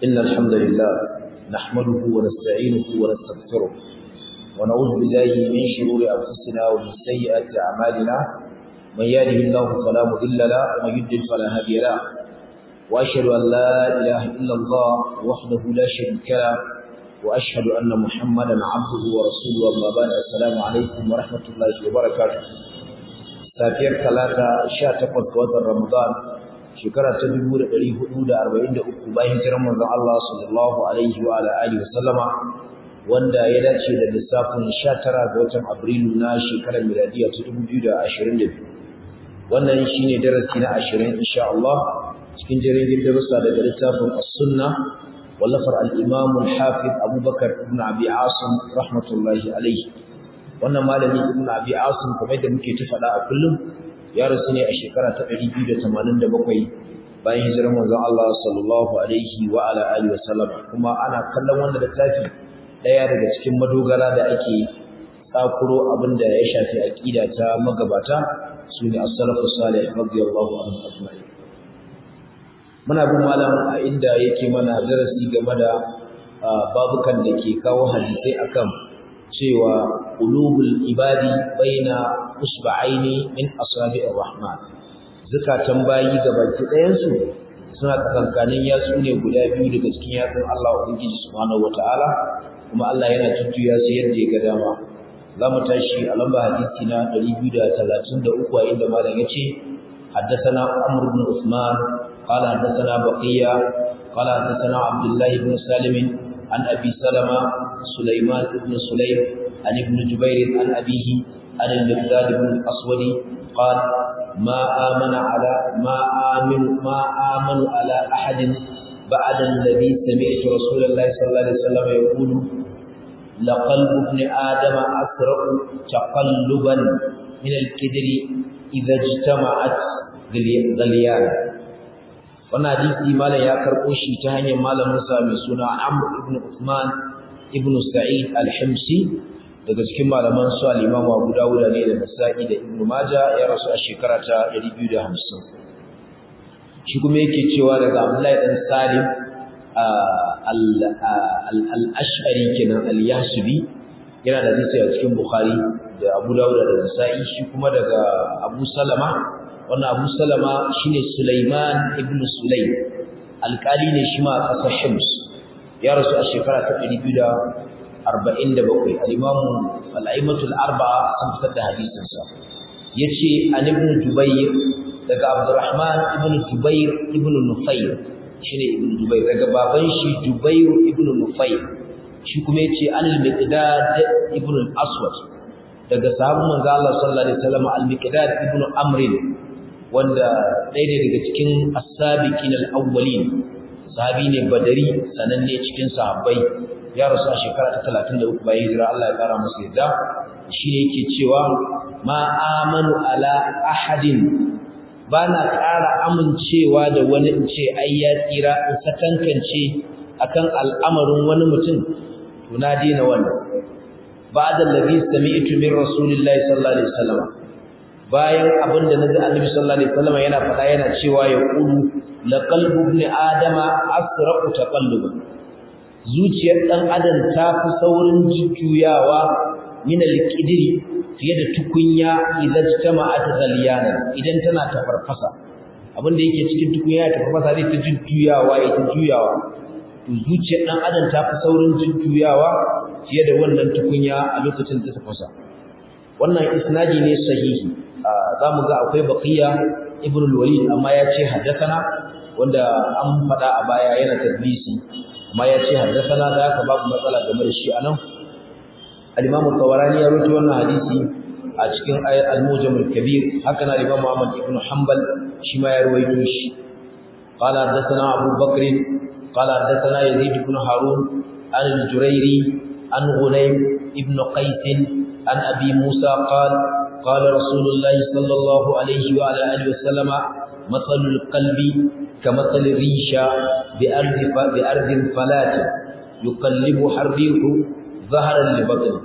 إن الحمد لله نحمده ونستعينه ونستغفره ونعوذ بالله من شرور أنفسنا ومن سيئات أعمالنا من يهده الله فلا مضل له ومن يضلل فلا هادي له وأشهد أن لا إله إلا الله وحده لا شريك له وأشهد أن محمدا عبده ورسوله أما بعد السلام عليكم ورحمة الله وبركاته safiyar talata 18 ga watan Ramadan shekara ta 1443 bayan hijirar manzon Allah sallallahu alaihi wa alihi wa sallama wanda ya dace da lissafin 19 ga watan Abrilu na shekarar miladiya ta 2022 wannan shine darasi na 20 insha Allah cikin jirgin darussa daga littafin As-Sunnah wallafar al-Imam al-Hafiz Abu Bakar ibn Abi Asim rahmatullahi alaihi wannan malami ibn abi asim kamar da muke ta faɗa a kullum ya rasu ne a shekara ta 287 bayan hijirar manzon Allah sallallahu alaihi wa ala alihi wa sallam kuma ana kallon wannan littafi daya daga cikin madogara da ake tsakuro abinda ya shafi aqida ta magabata sune as-salafu salih radiyallahu anhum ajma'in muna bin malam a inda yake mana darasi game da babukan da ke kawo hadisai akan cewa qulubul ibadi baina usba'aini min asabi'ir rahman zakatan bayi gabaki ɗayan su suna tsakankanin yatsu ne guda biyu daga cikin yatsun Allah ubangiji subhanahu wataala kuma Allah yana tuttuya su yadda ya ga dama zamu tashi a lamba hadisi na 233 a inda malam yace حدثنا عمرو بن عثمان قال حدثنا بقية قال حدثنا عبد الله بن سالم عن أبي سلمة سليمان بن سليم عن ابن جبير عن أبيه عن المقداد بن الأسود قال ما آمن على ما آمن ما آمن على أحد بعد الذي سمعت رسول الله صلى الله عليه وسلم يقول لقلب ابن آدم أسرع تقلبا من الكدر إذا اجتمعت غليان wannan hadisi malam ya karɓo shi ta hanyar malamin sa mai suna Amr ibn Uthman ibn Sa'id al-Himsi daga cikin malaman su al-Imam Abu Dawud ne da Nasa'i da Ibn Majah ya rasu a shekara ta 250 shi kuma yake cewa daga Abdullahi dan Salim al-Ash'ari kenan al-Yahsubi yana da hadisi a cikin Bukhari da Abu Dawud da Nasa'i shi kuma daga Abu Salama wannan Abu Salama shine Sulaiman ibn Sulaim alƙali ne shi ma a ƙasar Hims ya rasu a shekara ta 247 al-Imam al-A'immatul Arba'a sun fitar da hadisin sa yace an ibn Jubayr daga Abdurrahman ibn Jubayr ibn Nufayr shine ibn Jubayr daga baban shi Jubayr ibn Nufayr shi kuma yace an al-Miqdad ibn al-Aswad daga sahabban manzo Allah sallallahu alaihi wasallam al-Miqdad ibn Amr wanda ɗaya ne daga cikin as-sabiqin al-awwalin sahabi ne badari sananne cikin sahabbai ya rasu a shekara ta 33 bayan hijira Allah ya kara masa yadda shi ne yake cewa ma amanu ala ahadin bana ƙara amincewa da wani in ce ai ya tsira in sakankance akan al'amarin wani mutum to na daina wannan ba'da allazi sami'tu min rasulillahi sallallahu alaihi wasallam bayan abin da naji annabi sallallahu alaihi wasallam yana faɗa yana cewa ya qulu la qalbu ibn adama asraqu taqalluba zuciyar dan adam ta fi saurin jujjuyawa min al-qidri fiye da tukunya idan jama'at ghaliyana idan tana tafarfasa abin da yake cikin tukunya ta farfasa zai ta jujjuyawa ya ta juyawa to zuciyar dan adam ta fi saurin jujjuyawa fiye da wannan tukunya a lokacin da ta tafasa wannan isnadi ne sahihi za mu ga akwai baqiya ibn al-walid amma ya ce haddathana wanda an faɗa a baya yana tadlisi amma ya ce haddathana da haka babu matsala game da shi anan al-imam al-tawarani ya rawaito wannan hadisi a cikin al-mujam al-kabir haka na imam Muhammad ibn Hanbal shi ma ya rawaito shi قال حدثنا أبو بكر قال حدثنا يزيد بن هارون عن الجريري عن غنيم ابن قيس عن أبي موسى قال قال رسول الله صلى الله عليه وعلى آله وسلم مثل القلب كمثل الريشة بأرض, بأرض فلات يقلبها الريح ظهرا لبطن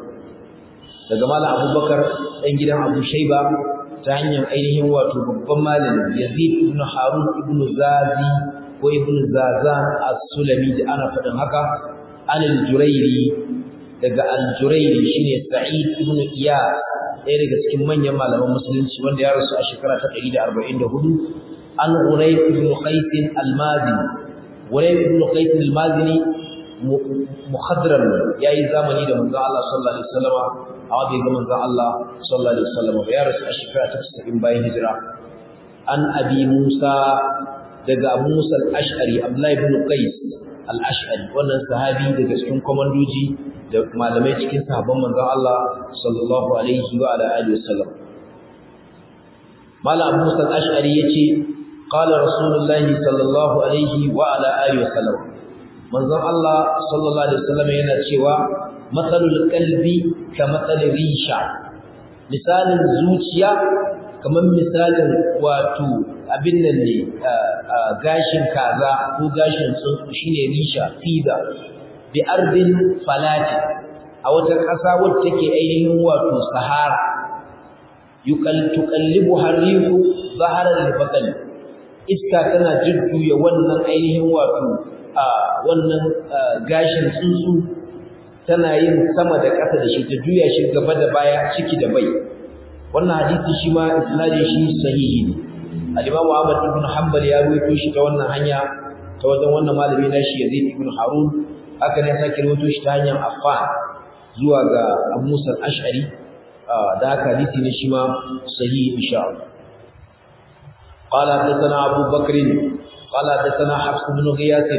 daga malam abubakar ɗan gidan abu shaiba ta hanyar ainihin wato babban malami yazid ibn harun ibn zazi ko ibn zazan as-sulami da ana faɗin haka an al-jurairi daga al-jurairi shine sa'id ibn iyas ɗaya daga cikin manyan malaman musulunci wanda ya rasu a shekara ta 144 an Unayf ibn Qais al-Mazini Unayf ibn Qais al-Mazini mukhadram yayi zamani da manzon Allah sallallahu alaihi wasallam amma bai ga manzon Allah sallallahu alaihi wasallam ba ya rasu a shekara ta 90 bayan hijira an Abi Musa daga Abu Musa al-Ash'ari Abdullah ibn Qais al-Ash'ari wannan sahabi daga cikin komandoji da malamai cikin sahabban manzon Allah sallallahu alaihi wa ala alihi wasallam Malam Abu Musa al-Ash'ari yace qala Rasulullah sallallahu alaihi wa ala alihi wasallam manzon Allah sallallahu alaihi wasallam yana cewa matsalul qalbi ka matsalin risha misalin zuciya kamar misalin wato abin nan ne gashin kaza ko gashin tsuntsu shine risha fida bi ardin falati a wata ƙasa wacce take ainihin wato sahara yuqal tuqallibu harihu zahara al-baqal iska tana jujjuya wannan ainihin wato wannan gashin tsuntsu tana yin sama da ƙasa da shi ta juya shi gaba da baya ciki da bai wannan hadisi shi ma isnadin shi sahihi ne al-Imam Ahmad ibn Hanbal ya rawaito shi ta wannan hanya ta wajen wannan malami na shi Yazid ibn Harun haka ne sake rawaito shi ta hanyar Affan zuwa ga Abu Musa al-Ash'ari da haka hadisi ne shi ma sahihi insha Allah قال حدثنا أبو بكر قال حدثنا حفص بن غياث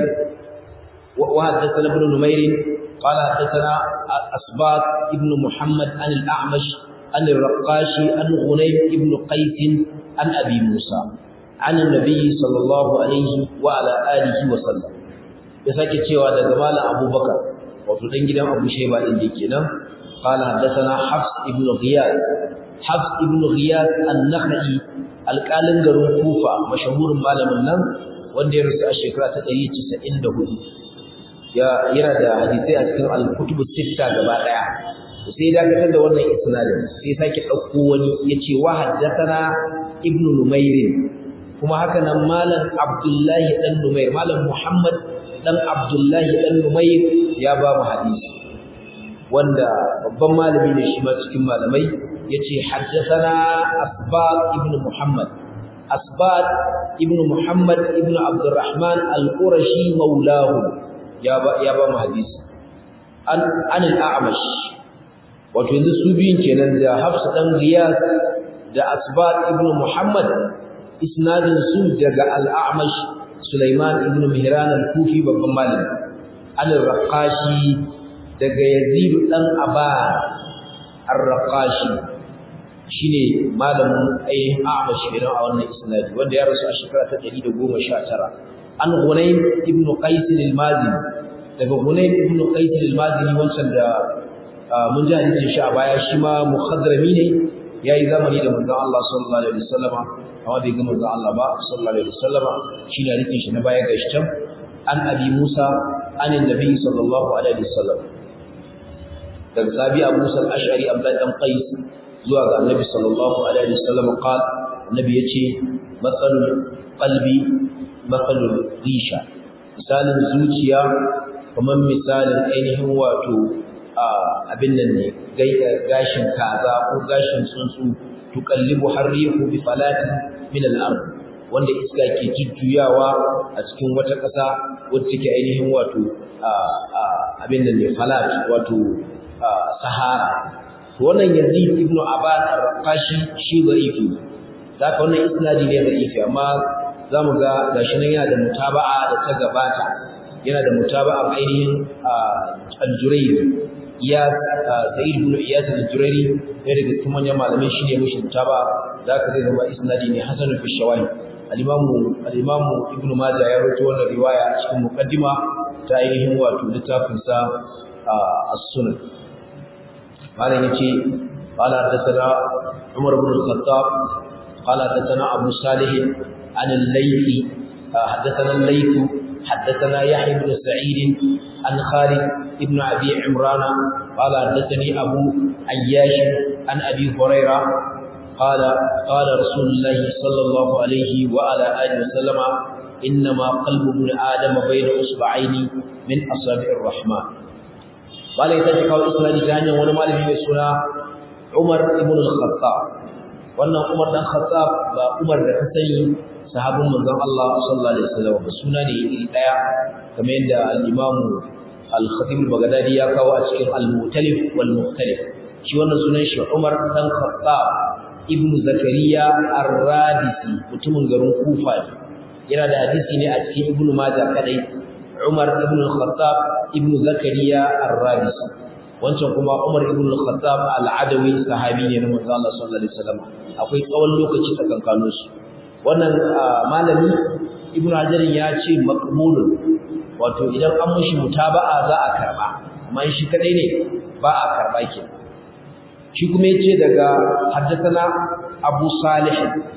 وحدثنا ابن نمير قال حدثنا أسباط ابن محمد عن الأعمش عن الرقاشي عن غنيم ابن قيس عن أبي موسى عن النبي صلى الله عليه وعلى آله وسلم يساكي تشيوا daga malam Abubakar wato dan gidan Abu Shayba din dake nan قال حدثنا حفص ابن غياث حفص ابن غياث النخعي alƙalin garin Kufa mashahurin malamin nan wanda ya rasu a shekara ta 194 ya yana da hadisai a cikin al-kutubu sitta gaba daya sai dakatar da wannan isnadin sai sake dauko wani yace wa haddathana ibn numair kuma haka nan malam abdullahi dan numair malam muhammad dan abdullahi dan numair ya ba mu hadisi wanda babban malami ne shi ma cikin malamai yace haddathana asbat ibn muhammad asbat ibn muhammad ibn abdurrahman al-qurashi maulahu ya ba ya ba mu hadisi an an al-a'mash wato yanzu su biyun kenan da hafs dan riyad da asbat ibn muhammad isnadin su daga al-a'mash sulaiman ibn mihran al-kufi babban malami an al-raqashi daga yazid dan aba ar-raqashi shine malamin ainihin a'mash kenan a wannan isnadi wanda ya rasu a shekara ta 119 an Hunayn ibn Qais al-Mazini daga Hunayn ibn Qais al-Mazini wancan da mun ji hadisin shi a baya shi ma muhadrami ne yayi zamani da manzon Allah sallallahu alaihi wasallam amma bai ga manzon Allah ba sallallahu alaihi wasallam shi ne hadisin shi na baya ga shi an Abi Musa an Nabi sallallahu alaihi wasallam daga sabi Abu Musa al-Ash'ari Abdullah dan Qais zuwa ga Annabi sallallahu alaihi wasallam qal Annabi yace matsalul qalbi matsalul risha misalin zuciya kamar misalin ainihin wato abin nan ne gashin kaza ko gashin tsuntsu tuqallibu harrihu bi falatin min al-ard wanda iska ke jujjuyawa a cikin wata ƙasa wacce take ainihin wato abin nan ne falat wato sahara wannan yazid ibn aban ar-raqashi shi da'ifi zaka wannan isnadi ne da'ifi amma zamu ga gashi nan yana da mutaba'a da ta gabata yana da mutaba'a ainihin al-jurayri ya sa'id ibn iyas al-jurayri ne daga cikin manyan malamai shine mushi mutaba'a zaka ga zama isnadi ne hasan fi shawahid al-imam al-imam ibn majah ya rawaito wannan riwaya a cikin muqaddima ta ainihin wato littafin sa as-sunan malam yace qala hadathana umar ibn al-khattab qala hadathana abu salih an al-laythi hadathana al-layth حدثنا يحيى بن سعيد عن خالد بن ابي عمران قال حدثني ابو عياش عن ابي هريره قال قال رسول الله صلى الله عليه وعلى اله وسلم إنما قلب ابن آدم بين أصبعين من أصابع الرحمن قال يتجه قول إسلام جانيا ونما لم يسنا عمر ابن الخطاب وأن عمر بن الخطاب عمر بن حسين صحاب من الله صلى الله عليه وسلم بسنة إلى كما عند الإمام الخطيب البغدادي يا كاو أشكال المختلف والمختلف shi wannan sunan shi Umar dan Khattab ibn Zakariya Ar-Radisi mutumin garin Kufa yana da hadisi ne a cikin Ibn Majah kadai Umar ibn Khattab ibn Zakariya Ar-Radisi wancan kuma Umar ibn Khattab Al-Adawi sahabi ne na manzo Allah sallallahu alaihi wasallam akwai tsawon lokaci tsakankanin su wannan malami Ibn Hajar ya ce maqbulun wato idan an mushi mutaba'a za a karba amma shi kadai ne ba a karba kenan shi kuma yace daga haddathana Abu Salih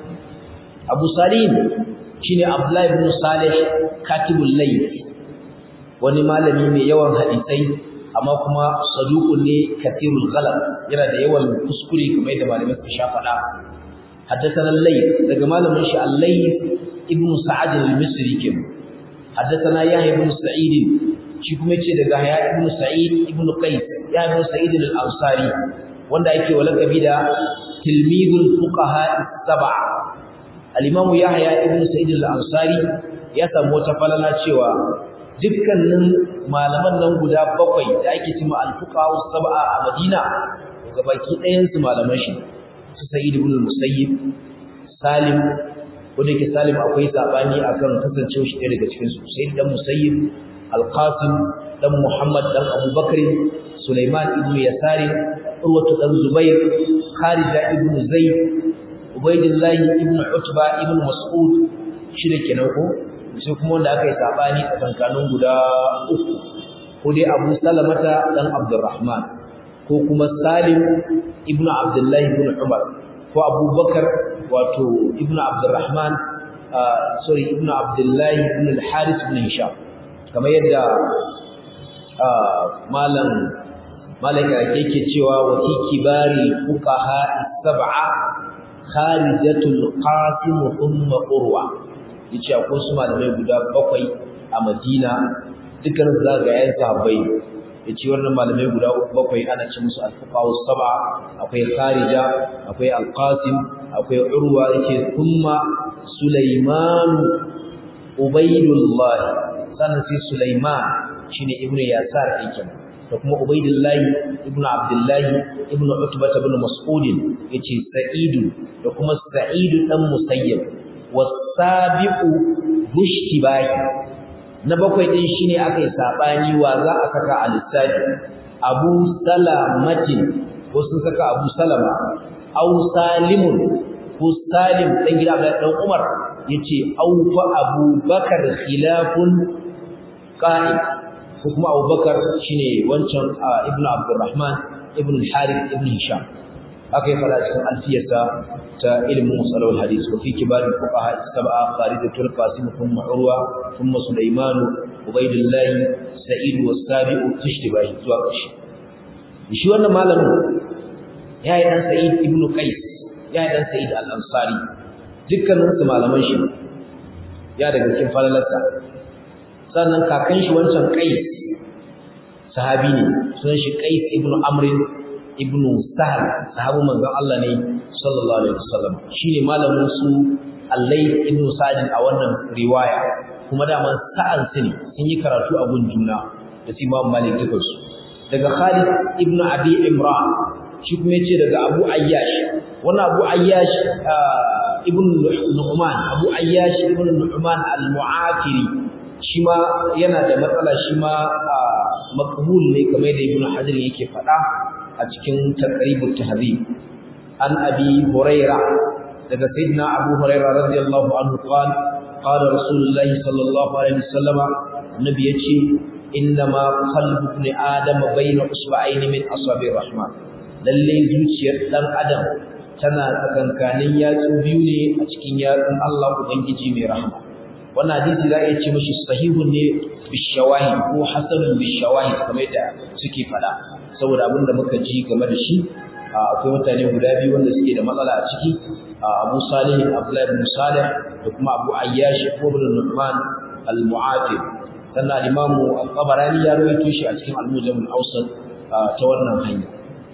Abu Salih shine Abdullah ibn Salih katibul layth wani malami mai yawan hadisai amma kuma saduqun ne katirul ghalab yana da yawan kuskure kamar yadda malamai suka sha faɗa haddathana al-layth daga malamin shi al-layth ibn Sa'ad al-Misri kin haddathana Yahya ibn Sa'id shi kuma yace daga Yahya ibn Sa'id ibn Qais Yahya ibn Sa'id al-Ansari wanda ake walakabi da tilmidul fuqaha as-sab'a al-imam yahya ibn sa'id al-ansari ya samu wata falala cewa dukkanin malaman nan guda bakwai da ake cewa al-fuqaha as-sab'a a Madina gabaki ɗayan su malaman shi su sa'id ibn al-musayyib salim wanda ke salim akwai sabani akan kasancewa shi daga cikin su sai dan musayyib al-qasim dan muhammad dan abubakar sulaiman ibn yasari urwatu dan zubair kharija ibn zaid ubaydillah ibn utba ibn mas'ud shi da kenan ko sai kuma wanda aka yi sabani tsakankanin guda uku ko dai abu salamata dan abdurrahman ko kuma salim ibn abdullah ibn umar ko abubakar wato ibn abdurrahman sorry ibn abdullah ibn al-harith ibn hisham kamar yadda malam malaka yake cewa wa fi kibari fuqaha sab'a kharijatul qasim thumma urwa yace akwai su malamai guda bakwai a Madina dukkan su zaga yayin sahabbai yace wannan malamai guda bakwai ana ce musu al-fuqaha sab'a akwai kharija akwai al-qasim akwai urwa yace thumma sulaiman ubaydullah sannan sai sulaiman shine ibnu yasar yake da kuma Ubaidullahi ibn Abdullahi ibn Utbah ibn Mas'ud yace Sa'idu da kuma Sa'idu dan Musayyib wasabiqu bushtibai na bakwai din shine akai sabani wa za a saka a lissafi Abu Salamatin ko sun saka Abu Salama aw Salimun ko Salim dan gida Abdullahi dan Umar yace aw fa Abu Bakar khilafun qa'id ko kuma Abubakar shine wancan Ibn Abdurrahman Ibn Harith Ibn Hisham haka ya fara cikin alfiyarsa ta ilmin musalawal hadis wa fi kibar fuqaha sab'a Khalidatul Qasim thumma Urwa thumma Sulaiman Ubaydullah Sa'id was-Sabi'u tishtibai zuwa ƙarshe shi wannan malamin ya yi dan Sa'id Ibn Qais ya yi dan Sa'id al-Ansari dukkanin su malaman shi ya daga cikin falalarsa sannan kakan shi wancan Qais sahabi ne sunan shi Qais ibn Amr ibn Sahl sahabu manzon Allah ne sallallahu alaihi wasallam shine malamin su Al-Layth ibn Sa'd a wannan riwaya kuma da man sa'an su ne sun yi karatu a gun juna da su Imam Malik duka su daga Khalid ibn Abi Imran shi kuma yace daga Abu Ayyash wannan Abu Ayyash ibn Nu'man Abu Ayyash ibn Nu'man al-Mu'afiri shi ma yana da matsala shi ma makbul ne kamar da Ibn Hajar yake faɗa a cikin taqribut tahdhib an abi huraira daga sayyidina abu huraira radiyallahu anhu qala qala rasulullah sallallahu alaihi wasallam annabi yace inna ma qalbu ibn adam bayna usba'ayn min asabi rahman lalle zuciyar dan adam tana tsakankanin yatsu biyu ne a cikin yatsun Allah ubangiji mai rahama wannan hadisi za a iya ce mashi sahihun ne bishawahid ko hasanun bishawahid kamar da suke fada saboda abin da muka ji game da shi akwai mutane guda biyu wanda suke da matsala a ciki Abu Salih Abdullah ibn Salih da kuma Abu Ayyash ibn Nu'man al-Mu'afib sannan Imam Al-Tabarani ya rawaito shi a cikin Al-Mujam al-Awsat ta wannan hanya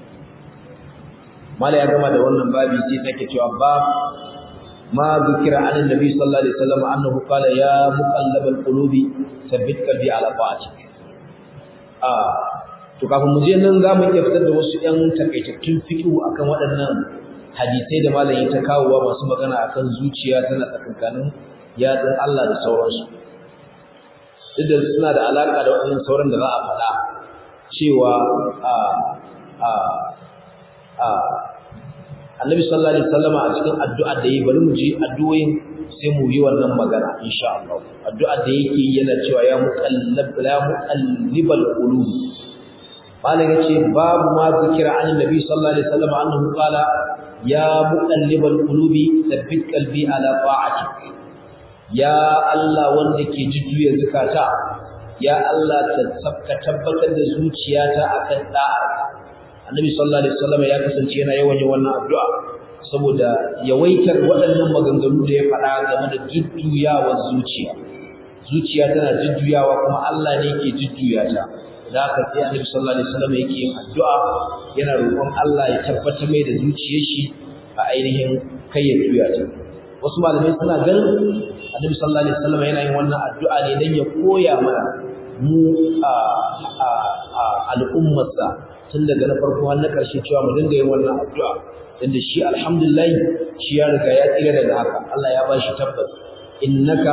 mala ya gama da wannan babi sai take cewa bab ma zikira an annabi sallallahu alaihi wasallam annahu qala ya muqallabal qulubi thabbit qalbi ala ta'atik ah to kafin mu je nan za mu iya fitar da wasu ‘yan takaitattun fiƙihu akan waɗannan hadisai da malam ya ta kawowa masu magana akan zuciya tana tsakankanin yatsun Allah da sauransu duk da suna da alaƙa da waɗannan sauran da za a faɗa cewa a a a annabi sallallahu alaihi wasallam a cikin addu'a da yi bari mu ji addu'o'in sai mu yi wannan magana insha Allah addu'a da yake yana cewa ya muqallab la muqallibal qulub malam yace babu ma zikira an nabi sallallahu alaihi wasallam annahu qala ya muqallibal qulubi thabbit qalbi ala ta'atik ya Allah wanda ke jujjuya zakata ya Allah ka tabbatar da zuciyata akan da'a annabi sallallahu alaihi wasallam ya kasance yana yawan yin wannan addu'a saboda yawaitar waɗannan maganganu da ya faɗa game da jujjuyawar zuciya zuciya tana jujjuyawa kuma Allah ne ke jujjuya ta da haka sai annabi sallallahu alaihi wasallam yake yin addu'a yana roƙon Allah ya tabbatar mai da zuciyar shi a ainihin kai ya juya ta wasu malamai suna ganin annabi sallallahu alaihi wasallam yana yin wannan addu'a ne dan ya koya mana mu a a al'ummarsa tun daga na farko har na ƙarshe cewa mu dinga yin wannan addu'a inda shi alhamdulillah shi ya riga ya tsira daga haka Allah ya bashi tabbas innaka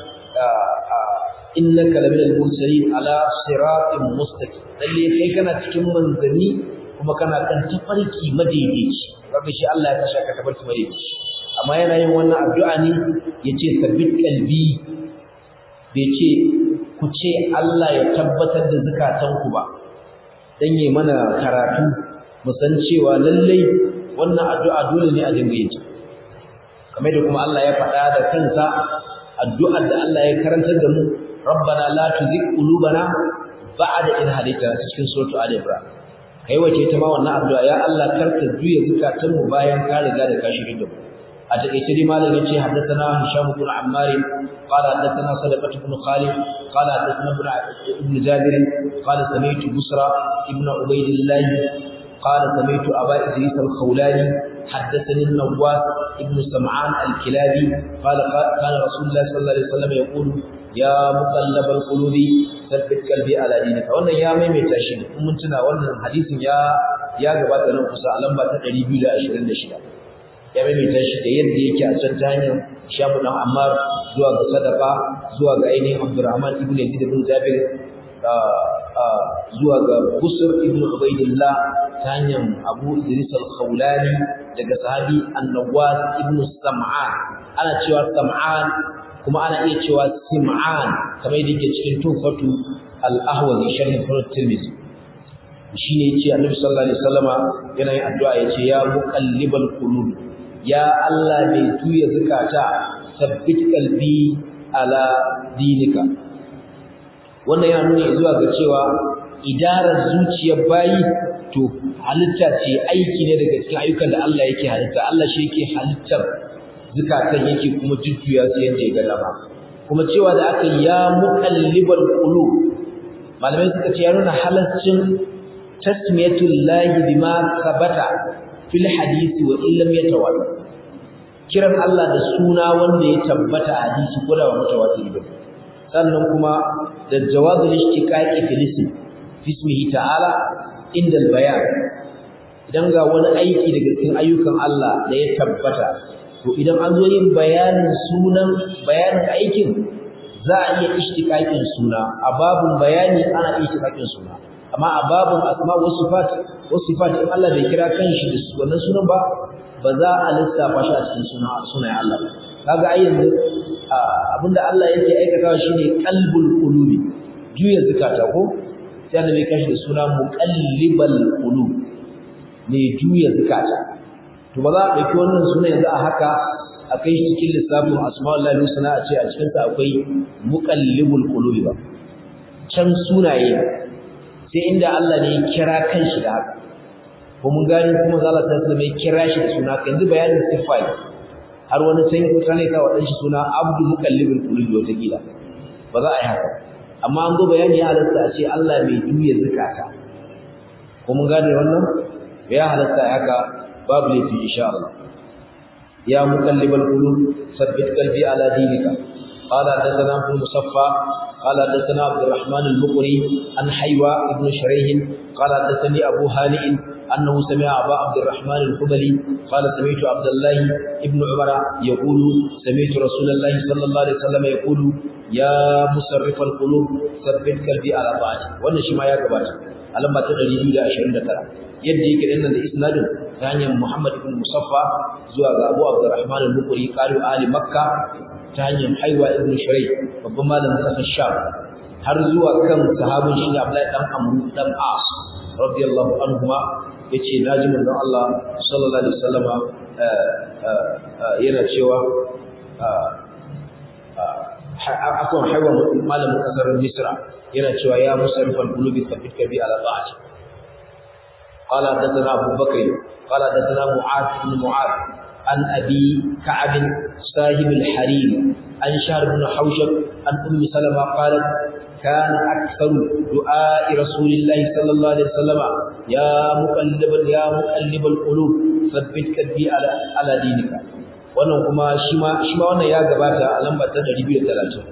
innaka laminal mursalin ala siratin mustaqim lalle kai kana cikin manzanni kuma kana kan tafarki madaidaici kaga shi Allah ya kashe ka tafarki madaidaici amma yana yin wannan addu'a ne yace sabbit qalbi bai ce ku ce Allah ya tabbatar da zakatanku ba dan yi mana karatu mu san cewa lalle wannan addu'a dole ne a dinga yin ta kamar da kuma Allah ya faɗa da kansa addu'ar da Allah ya karantar da mu rabbana la tuzigh qulubana ba'da idh hadaytana cikin suratu ali imran kai wace ta ma wannan addu'a ya Allah karka juya zakatun mu bayan ka riga da ka shirye da mu a takeice dai malam yace haddathana hisham ibn ammar qala haddathana sadaqah ibn khalid qala haddathana ibn jabir qala sami'tu busra ibn ubaydillah qala sami'tu aba idris al-khawlani حدثني النواس ابن سمعان الكلابي قال كان رسول الله صلى الله عليه وسلم يقول ya muqallabal qulubi sabbit qalbi ala dinika wannan ya maimaita shi in mun tuna wannan hadisin ya ya gabata nan kusa a lamba ta 226 ya maimaita shi da yadda yake a can ta hanyar Shamu dan Ammar zuwa ga Sadaqa zuwa ga ainihin Abdurrahman ibn Yazid ibn Jabir zuwa ga Busr ibn Ubaidillah ta hanyar Abu Idris al-Khawlani daga sahabi An-Nawwas ibn Sam'an ana cewa Sam'an kuma ana iya cewa sim'an kamar yadda yake cikin tufatu al-ahwazi sharhin sunan tirmidhi shine yace annabi sallallahu alaihi wasallama yana yin addu'a yace ya muqallibal qulub ya Allah mai tuya zakata sabbit qalbi ala dinika wannan yana nuni zuwa ga cewa idarar zuciyar bayi to halitta ce aiki ne daga cikin ayyukan da Allah yake halitta Allah shi yake halittar zukatan yake kuma jujjuya su yadda ya ga dama kuma cewa da aka ya muqallibal qulub malamai suka ce ya nuna halaccin tasmiyatul lahi bima sabata fil hadisi wa illam yatawatir kiran Allah da suna wanda ya tabbata a hadisi ko da ba mutawatir ba sannan kuma da jawazul ishtiqaqi fil ism bismihi ta'ala inda al bayan idan ga wani aiki daga cikin ayyukan Allah da ya tabbata to idan an zo yin bayanin sunan bayanin aikin za a iya ishtiqaqin suna a babun bayani ana iya ishtiqaqin suna amma a babun asma wa sifat wa sifat in Allah bai kira kanshi da wannan sunan ba ba za a lissafa shi a cikin suna sunayen Allah ba kaga ai yanzu abinda Allah yake aikatawa shine qalbul qulubi juya zakata ko sai annabi kashi da suna muqallibal qulub ne juya zakata to ba za a ɗauki wannan suna yanzu a haka a kai shi cikin lissafin asma'ullahi husna a ce a cikin sa akwai muqallibul qulubi ba can sunaye sai inda Allah ne ya kira kanshi da haka ko mun gani kuma Allah ta sallama ya kira shi da suna yanzu bayanin sifai har wani can mutane ka wadan shi suna abdu muqallibul qulub wata kila ba za a yi haka amma an go bayani ya halatta a ce Allah mai juya zakata ko mun gane wannan ya halatta haka babu laifi insha Allah ya muqallibal qulub sabbit qalbi ala dinika قال حدثنا ابن مصفى قال حدثنا عبد الرحمن المقري عن حيوى بن شريح قال حدثني ابو هانئ انه سمع ابا عبد الرحمن الخبلي قال سمعت عبد الله ابن عمر يقول سمعت رسول الله صلى الله عليه وسلم يقول يا مصرف القلوب ثبت قلبي على طاعتك wannan shi ma ya gabata alamba ta 229 yadda yake dinnan da isnadin ta hanyar Muhammad ibn Musaffa zuwa ga Abu Abdurrahman al-Bukhari qalu ali Makka ta hanyar Haiwa ibn Shuray babban malamin kasar Sham har zuwa kan sahabin shi Abdullahi dan Amr dan As radiyallahu anhuma yace naji manzon Allah sallallahu alaihi wasallama yana cewa akwai Haiwa malamin kasar Misra yana cewa ya musarrifal qulubi thabbit bi ala ta'ati قال حدثنا أبو بكر قال حدثنا معاذ بن معاذ عن أبي كعب صاحب الحريم عن شهر بن حوشب عن أم سلمة قالت كان أكثر دعاء رسول الله صلى الله عليه وسلم يا مقلب يا مقلب القلوب ثبت قلبي على على دينك wannan kuma shi ma shi ma wannan ya gabata a lamba ta 230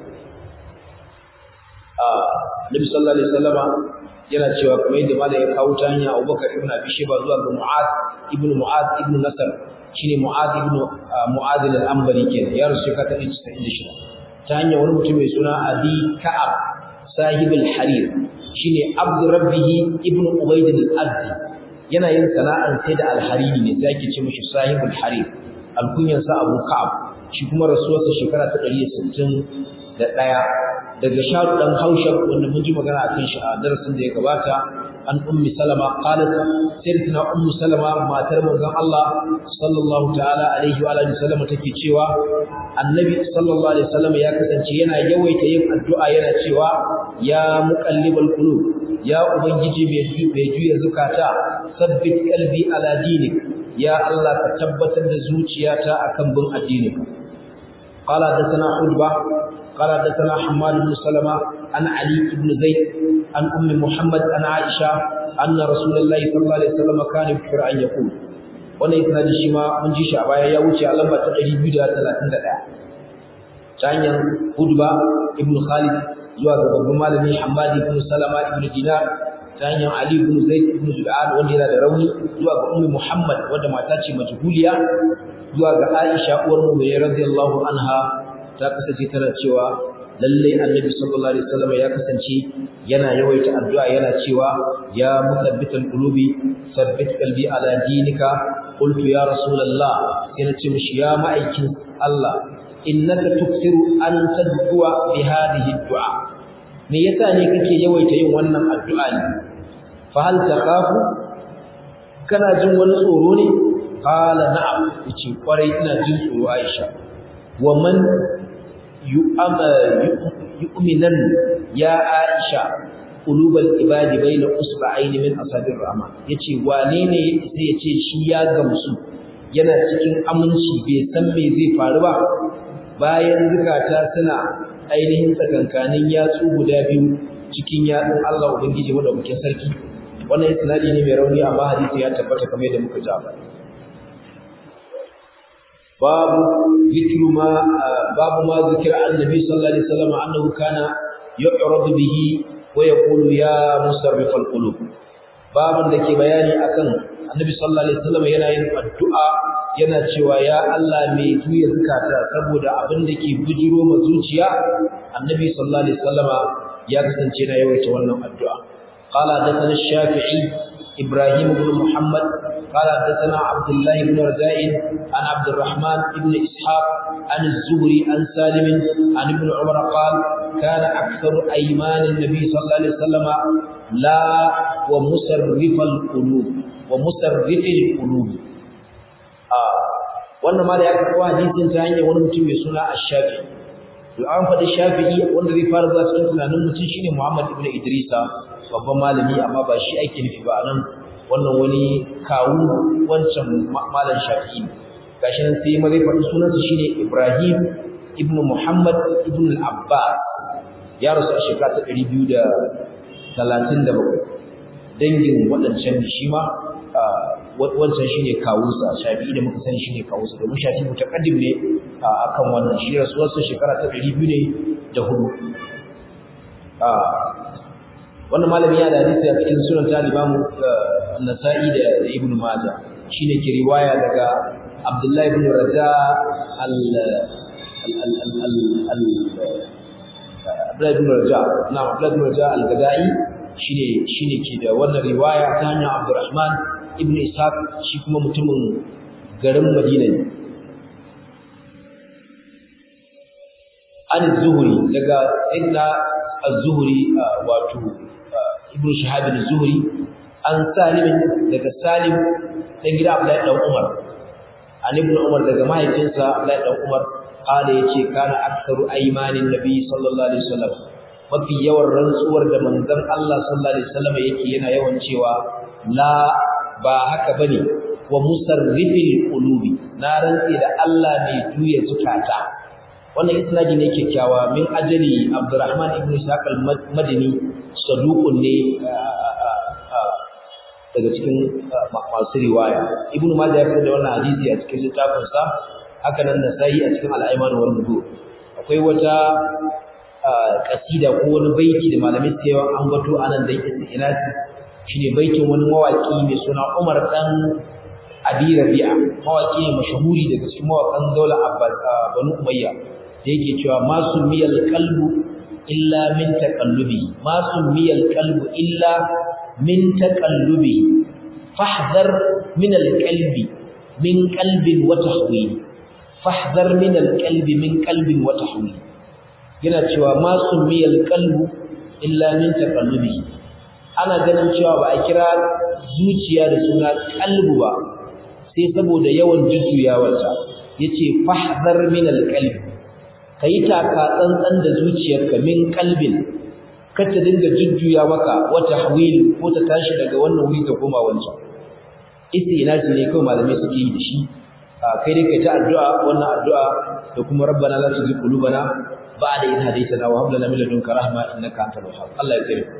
ah Nabi sallallahu alaihi wasallama yana cewa kuma yadda malai ya kawo ta hanya Abubakar ibn Abi Shayba zuwa ga Mu'adh ibn Mu'adh ibn Nasr shine Mu'adh ibn Mu'adh al-Anbari kenan ya rusu ka ta 96 ta hanya wani mutum mai suna Abi Ka'ab sahib al-Harir shine Abd Rabbih ibn Ubayd al-Azdi yana yin sana'an sai da al-Hariri ne sai ake ce mishi sahib al-Harir alkunyan sa Abu Ka'ab shi kuma rasuwarsa shekara ta 161 daga sharu dan haushab wanda mun ji magana akan shi a darasin da ya gabata an ummi salama qalat sayyidatina ummu salama matar manzon Allah sallallahu ta'ala alaihi wa alihi sallama take cewa annabi sallallahu alaihi wasallam ya kasance yana yawaita yin addu'a yana cewa ya muqallibal qulub ya ubangiji mai mai juya zakata sabbit qalbi ala dinik ya Allah ka tabbatar da zuciyata akan bin addininka قال حدثنا حجبة قال حدثنا حماد بن سلمة عن علي بن زيد عن أم محمد عن عائشة أن رسول الله صلى الله عليه وسلم كان يكفر أن يقول wannan isnadi shi ma mun ji shi a baya ya wuce a lamba ta 231 ta hanyar Hudba ibn Khalid zuwa ga babban malami Hammad ibn Salama ibn Dinar ta hanyar Ali ibn Zaid ibn Zub'an wanda yana da rauni zuwa ga Ummu Muhammad wanda mata ce majhuliya zuwa ga Aisha uwar mu'minin radiyallahu anha ta kasance tana cewa lalle Annabi sallallahu alaihi wasallam ya kasance yana yawaita addu'a yana cewa ya musabbital qulubi sabbit qalbi ala dinika qultu ya rasulullah sai na ce mishi ya ma'aikin Allah innaka tukthiru an taddu'a bi hadhihi du'a me yasa ne kake yawaita yin wannan addu'a ne fa hal takhafu kana jin wani tsoro ne qala na'am yace kwarai ina jin tsoro Aisha wa man yu'minan ya Aisha qulubal ibadi baina usba'aini min asabir rahman yace wane ne sai yace shi ya gamsu yana cikin aminci bai san me zai faru ba bayan zukata suna ainihin tsakankanin yatsu guda biyu cikin yatsun Allah ubangiji madaukakin sarki wannan isnadi ne mai rauni amma hadisi ya tabbata kamar yadda muka ji ba باب ذكر ما باب ما ذكر عن النبي صلى الله عليه وسلم انه كان يعرض به ويقول يا مصرف القلوب باب da ke bayani akan annabi sallallahu alaihi wasallam yana yin addu'a yana cewa ya Allah mai juya zakata saboda abin da ke bujiro ma zuciya annabi sallallahu alaihi wasallam ya kasance na yawaita wannan addu'a qala hadathana shafi'i ibrahim ibn muhammad قال حدثنا عبد الله بن رزاء عن عبد الرحمن بن إسحاق عن الزهري عن سالم عن ابن عمر قال كان أكثر أيمان النبي صلى الله عليه وسلم لا ومسرف القلوب ومسرف القلوب آه wannan ma da ya karɓo hadisin ta hanyar wani mutum mai suna Ash-Shafi to an faɗi Shafi'i wanda zai fara zuwa cikin tunanin mutum shine Muhammad ibn Idrisa babban malami amma ba shi ake nufi ba nan wannan wani kawu wancan malam shafi'i gashi nan sai mazai faɗi sunansa shine Ibrahim ibn Muhammad ibn al-Abbas ya rasu a shekara ta 237 dangin waɗancan shi ma wancan shine kawunsa Shafi'i da muka sani shine kawunsa domin Shafi'i mutaqaddim ne akan wannan shi rasuwarsa shekara ta 200 ne da hudu wannan malami ya da hadisi a cikin sunan ta Imam Nasa'i da Ibn Majah shine ke riwaya daga Abdullah ibn Raja al Abdullah ibn Raja na Abdullah ibn Raja al-Gadai shine shine ke da wannan riwaya ta hanyar Abdurrahman ibn Ishaq shi kuma mutumin garin Madina ne an zuhuri daga inda az-zuhri wato ibn shahab az-zuhri an salim daga salim dan gida abdullahi dan umar an ibn umar daga mahaifinsa abdullahi dan umar kada yace kana aktsaru aymanin nabi sallallahu alaihi wasallam mafi yawan rantsuwar da manzon Allah sallallahu alaihi wasallam yake yana yawan cewa la ba haka bane wa musarrifil qulubi na rantsi da Allah mai juya zukata wannan isnadi ne kyakkyawa min ajali Abdurrahman ibn Ishaq al-Madini saduqun ne daga cikin masu riwaya Ibn Majah ya fitar da wannan hadisi a cikin littafin sa haka nan Nasa'i a cikin al-Ayman wal Nudur akwai wata kasida ko wani baiti da malamai suke yawan ambato anan da yake inasi shine baitin wani mawaki mai suna Umar dan Abi Rabi'a mawaki ne mashahuri daga cikin mawakan daular Abbas Banu Umayya da yake cewa ma sumiyal qalbu illa min taqallubi ma sumiyal qalbu illa min taqallubi fahdhar min alqalbi min qalbin wa tahwil fahdhar min alqalbi min qalbin wa tahwil yana cewa ma sumiyal qalbu illa min taqallubi ana ganin cewa ba a kira zuciya da suna qalbu ba sai saboda yawan jujjuyawarta yace fahdhar min alqalbi ka yi taka tsantsan da zuciyarka min kalbin kar ta dinga jujjuya maka wata hawil ko ta tashi daga wannan wuri ta koma wancan istinasi ne kawai malamai suke yi da shi kai dai kai ta addu'a wannan addu'a da kuma rabbana la tuzigh qulubana ba'da idh hadaytana wa hab lana min ladunka rahma innaka antal wahhab Allah ya tsare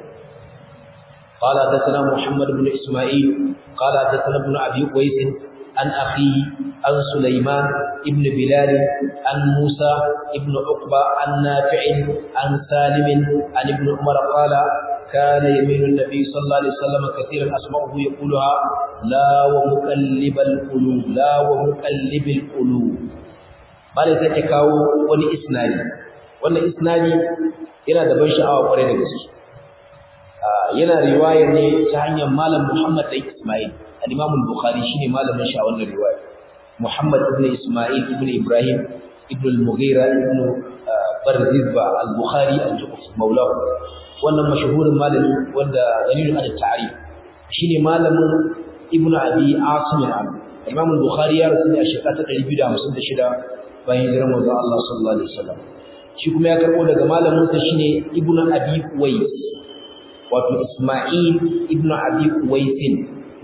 قال حدثنا محمد بن اسماعيل قال حدثنا ابن ابي قيس عن أخيه عن سليمان ابن بلال عن موسى ابن عقبة عن نافع عن سالم عن ابن عمر قال كان يمين النبي صلى الله عليه وسلم كثيرا أسمعه يقولها لا ومقلب القلوب لا ومقلب القلوب bale sai ta kawo wani isnadi wannan isnadi yana da ban sha'awa kwarai da gaske yana riwaya ne ta hanyar malam Muhammad dan Ismail al-Imam al-Bukhari shine malamin shi a wannan riwaya Muhammad ibn Isma'il ibn Ibrahim ibn al-Mughira ibn Barzizba al-Bukhari al-Juquf maulahu wannan mashhurin malami wanda dalilun al ta'rif shine malamin Ibn Abi Asim al-Imam al-Bukhari ya rasu a shekara ta 256 bayan hijirar manzon Allah sallallahu alaihi wasallam shi kuma ya karbo daga malamin sa shine Ibn Abi Uwais wato Isma'il ibn Abi Uwaisin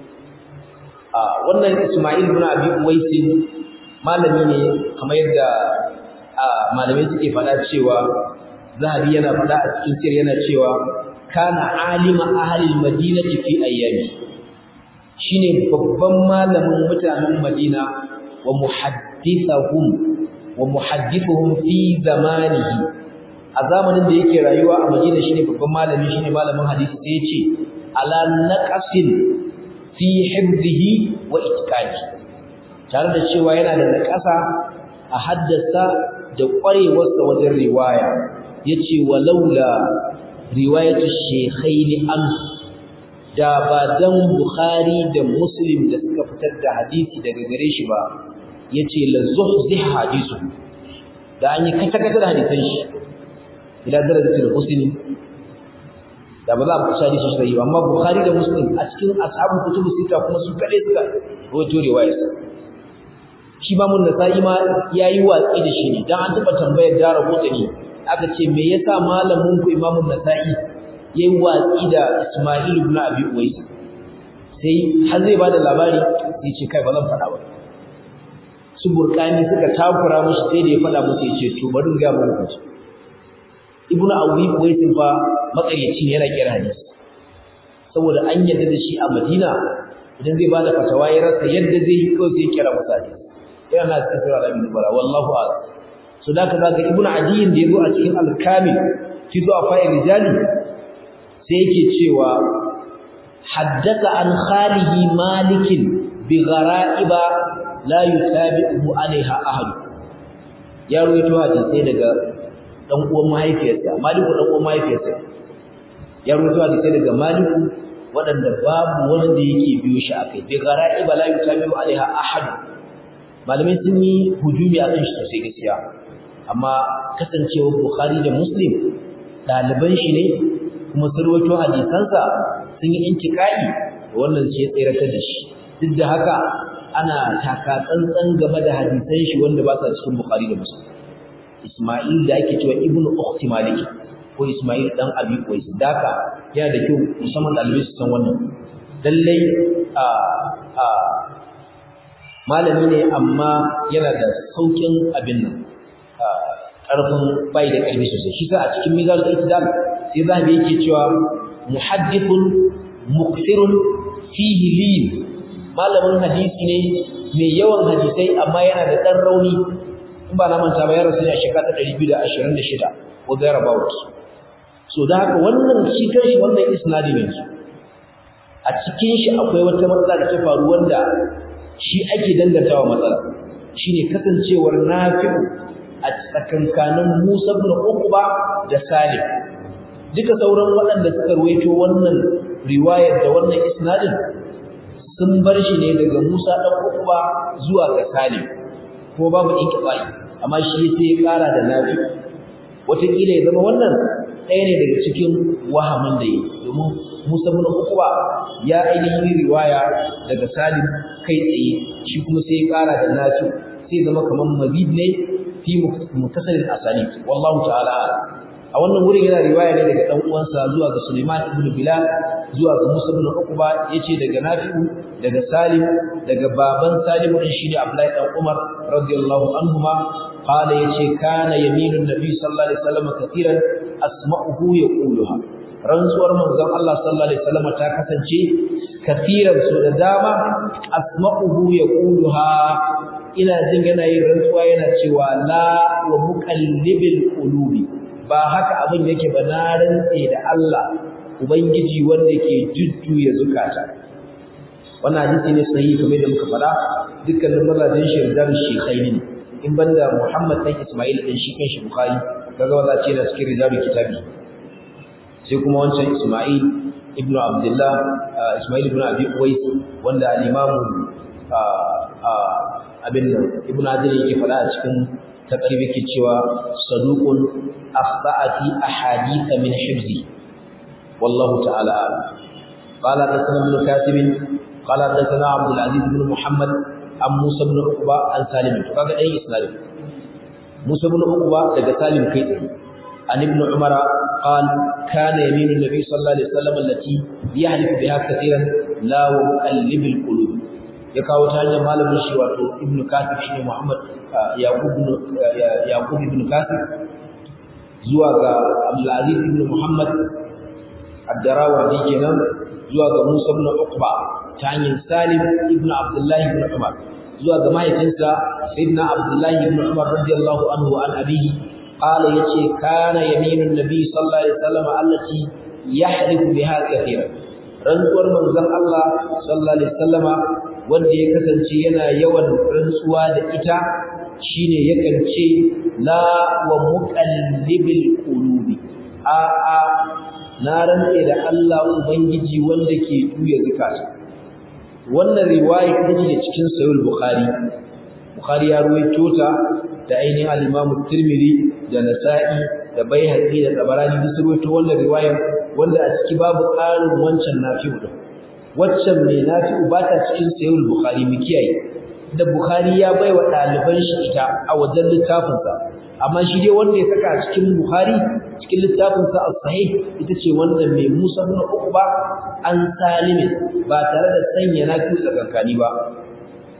wannan Ismail ibn Abi Uwais malami ne kamar yadda malamai suke faɗa cewa Zahabi yana faɗa a cikin sir yana cewa kana alima ahli madinati fi ayyami shine babban malamin mutanen Madina wa muhaddithahum wa muhaddithuhum fi zamanihi a zamanin da yake rayuwa a Madina shine babban malami shine malamin hadisi sai ya ce ala naqasin fi hibzihi wa itqani tare da cewa yana da nakasa a haddasa da kwarewarsa wajen riwaya yace walaula riwayatu shaykhaini an da ba dan bukhari da muslim da suka fitar da hadisi daga gare shi ba yace la zuhzih hadisu da an yi kata kata da hadisan shi ila darajatul husni da ba za a kusa da shi ba amma bukhari da muslim a cikin ashabul kutubu sita kuma su kade suka rawaito riwayar shi ma mun nasa'i ma yayi watsi da shi ne dan an taba tambayar dara hotani aka ce me yasa malamin ku imamun nasa'i yayi watsi da isma'il ibn abi uwais sai har zai bada labari sai ce kai ba zan faɗa ba su burkani suka takura mushi sai da ya faɗa musu ya ce to bari ga mu hukunci ibnu awi waisin fa makaryaci ne yana kira hadisi saboda an yadda da shi a madina idan zai bada fatawa ya rasa yadda zai yi kawai sai kira masa hadisi yana na cikin sura al bara wallahu a'lam so da ka zaka ibnu adiyin da yazo a cikin al-kamil fi zuwa fa'il rijali sai yake cewa haddatha an khalihi malikin bi ghara'iba la yutabi'uhu alaiha ahad ya ruwaito hadisi daga dan uwan mahaifiyarsa maliku dan uwan mahaifiyarsa ya ruwaito hadisi daga maliku wadanda babu wanda yake biyo shi akai bi ghara'iba la yutabi'u alaiha ahad malamai sun yi hujumi akan shi sosai gaskiya amma kasancewar bukhari da muslim ɗaliban shi ne kuma sun rawaito hadisansa sun yi intikai wannan ce ya tsiratar da shi duk da haka ana taka tsantsan game da hadisan shi wanda ba sa cikin bukhari da muslim isma'il da ake cewa ibnu ukhti maliki ko isma'il dan abi qais daka yana da kyau musamman ɗalibai su san wannan lallai a a malami ne amma yana da saukin abin nan ƙarfin bai da ƙarfi sosai shi sa a cikin mizan al-ittidal sai zabi yake cewa muhaddithun mukthirun fihi lin malamin hadisi ne mai yawan hadisai amma yana da ɗan rauni in ba na manta ba ya rasu ne a shekara ta 226 ko thereabout so da haka wannan shi kanshi wannan isnadi ne a cikin shi akwai wata matsala da ta faru wanda shi ake dangantawa matsala shine kasancewar nafi'u a tsakankanin Musa ibn Uqba da Salim duka sauran waɗanda suka ruwaito wannan riwayar da wannan isnadin sun bar shi ne daga Musa dan Uqba zuwa ga Salim ko babu inqita'i amma shi sai ya ƙara da nafi'u wataƙila ya zama wannan ɗaya ne daga cikin wahamin da yi domin Musa ibn Uqba ya ainihin riwaya daga Salim kai tsaye shi kuma sai ya ƙara da nasu sai zama kamar mazid ne fi mutasalil asanid wallahu ta'ala a wannan wurin yana riwaya ne daga dan uwansa zuwa ga Sulaiman ibn Bilal zuwa ga Musa ibn Uqba yace daga Nafi'u daga Salim daga baban Salim din shine Abdullahi dan Umar radiyallahu anhuma qala yace kana yaminun nabi sallallahu alaihi wasallam katiran asma'uhu yaquluha rantsuwar manzon Allah sallallahu alaihi wasallam ta kasance kafiran su da dama asma'uhu yaquluha ina jin yana yin rantsuwa yana cewa la wa muqallibil qulubi ba haka abin yake ba na rantse da Allah ubangiji wanda ke jujjuya zukata wannan hadisi ne sahihi kamar da muka faɗa dukkanin mazajin shi da shekhaini ne in banda Muhammad dan Ismail din shi kan shi Bukhari kaga wanda ce da cikin rijalul kitabi sai kuma wancan Ismail ibn Abdullah Ismail ibn Abi Uwais wanda al-Imam abin nan Ibn Adil yake faɗa a cikin taqrib yake cewa saduqun akhta'ati ahadith min hifzi wallahu ta'ala قال حدثنا ابن كاتب قال حدثنا عبد العزيز بن محمد عن موسى بن عقبة عن سالم kaga dai isnad موسى بن عقبة daga Salim kai tsaye عن ابن عمر قال كان يمين النبي صلى الله عليه وسلم التي يحلف بها كثيرا لا ومقلب القلوب ya kawo ta hanyar malamin shi wato ibnu kasir shine muhammad yaqub ibn yaqub ibn kasir zuwa ga abdul aziz ibn muhammad ad-darawardi kenan zuwa ga musa ibn uqba ta hanyar salim ibn abdullah ibn umar zuwa ga mahaifinsa sayyidina abdullah ibn umar radiyallahu anhu an abihi qala yace kana yaminun nabi sallallahu alaihi wasallam allati yahlifu biha kathiran rantsuwar manzon Allah sallallahu alaihi wasallama wanda ya kasance yana yawan rantsuwa da ita shine yakan ce la wa muqallibil qulubi a a na rantse da Allah ubangiji wanda ke juya zakata wannan riwaya ita ce cikin sahih bukhari bukhari ya ruwaito ta da ainihin al-imam tirmidhi da nasa'i da baihaqi da tabarani duk ruwaito wannan riwayar wanda a ciki babu ƙarin wancan nafi'u din waccan mai nafi'u ba ta cikin sahih bukhari mu kiyaye da bukhari ya bai wa ɗaliban shi ita a wajen littafinsa amma shi dai wanda ya saka a cikin bukhari cikin littafinsa as-sahih ita ce wannan mai musa ibn uqba an salim ba tare da sanya nafi'u tsakankani ba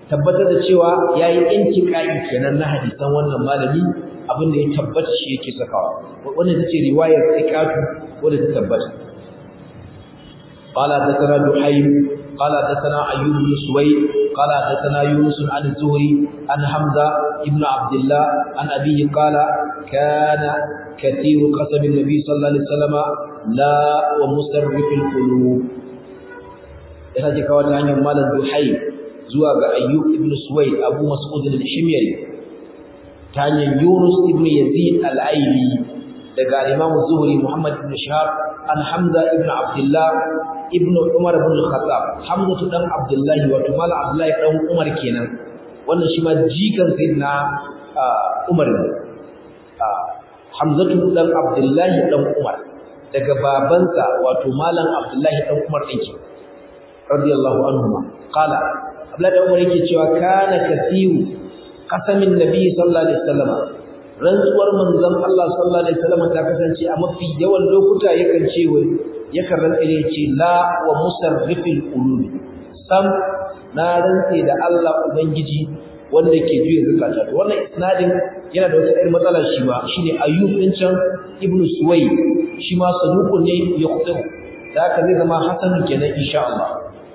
tabbatar da cewa yayi intiqai kenan na hadisan wannan malami abin da ya tabbata shi yake sakawa wannan tace riwayar thiqatu wanda ta tabbata قال حدثنا دحيم قال حدثنا ايوب بن سويد قال حدثنا يونس عن الزهري عن حمزه ابن عبد الله عن ابيه قال كان كثير قسم النبي صلى الله عليه وسلم لا ومسرف القلوب yana ji kawo ta hanyar malam duhai zuwa ga ayyub ibn suwaid abu mas'ud al-shimyari ta hanyar yunus ibn yazid al-aili daga imam zuhri muhammad ibn shahab an hamza ibn abdullah ibn umar ibn al-khattab hamza dan abdullah wato malam abdullah dan umar kenan wannan shi ma jikan sayyidina umar hamzatu dan abdullah dan umar daga babansa wato malam abdullah dan umar din ke radiyallahu anhuma qala abdullah dan umar yake cewa kana kathiru qasamin nabi sallallahu alaihi wasallam rantsuwar manzon Allah sallallahu alaihi wasallam ta kasance a mafi yawan lokuta yakan ce wai yakan rantsa ne ce la wa musarrifil qulub sam na rantsa da Allah ubangiji wanda ke juya zakata to wannan isnadin yana da wata irin matsala shi ma shine ayyub din can ibnu suway shi ma saduqun ne ya khudu da haka zai zama hasan kenan insha Allah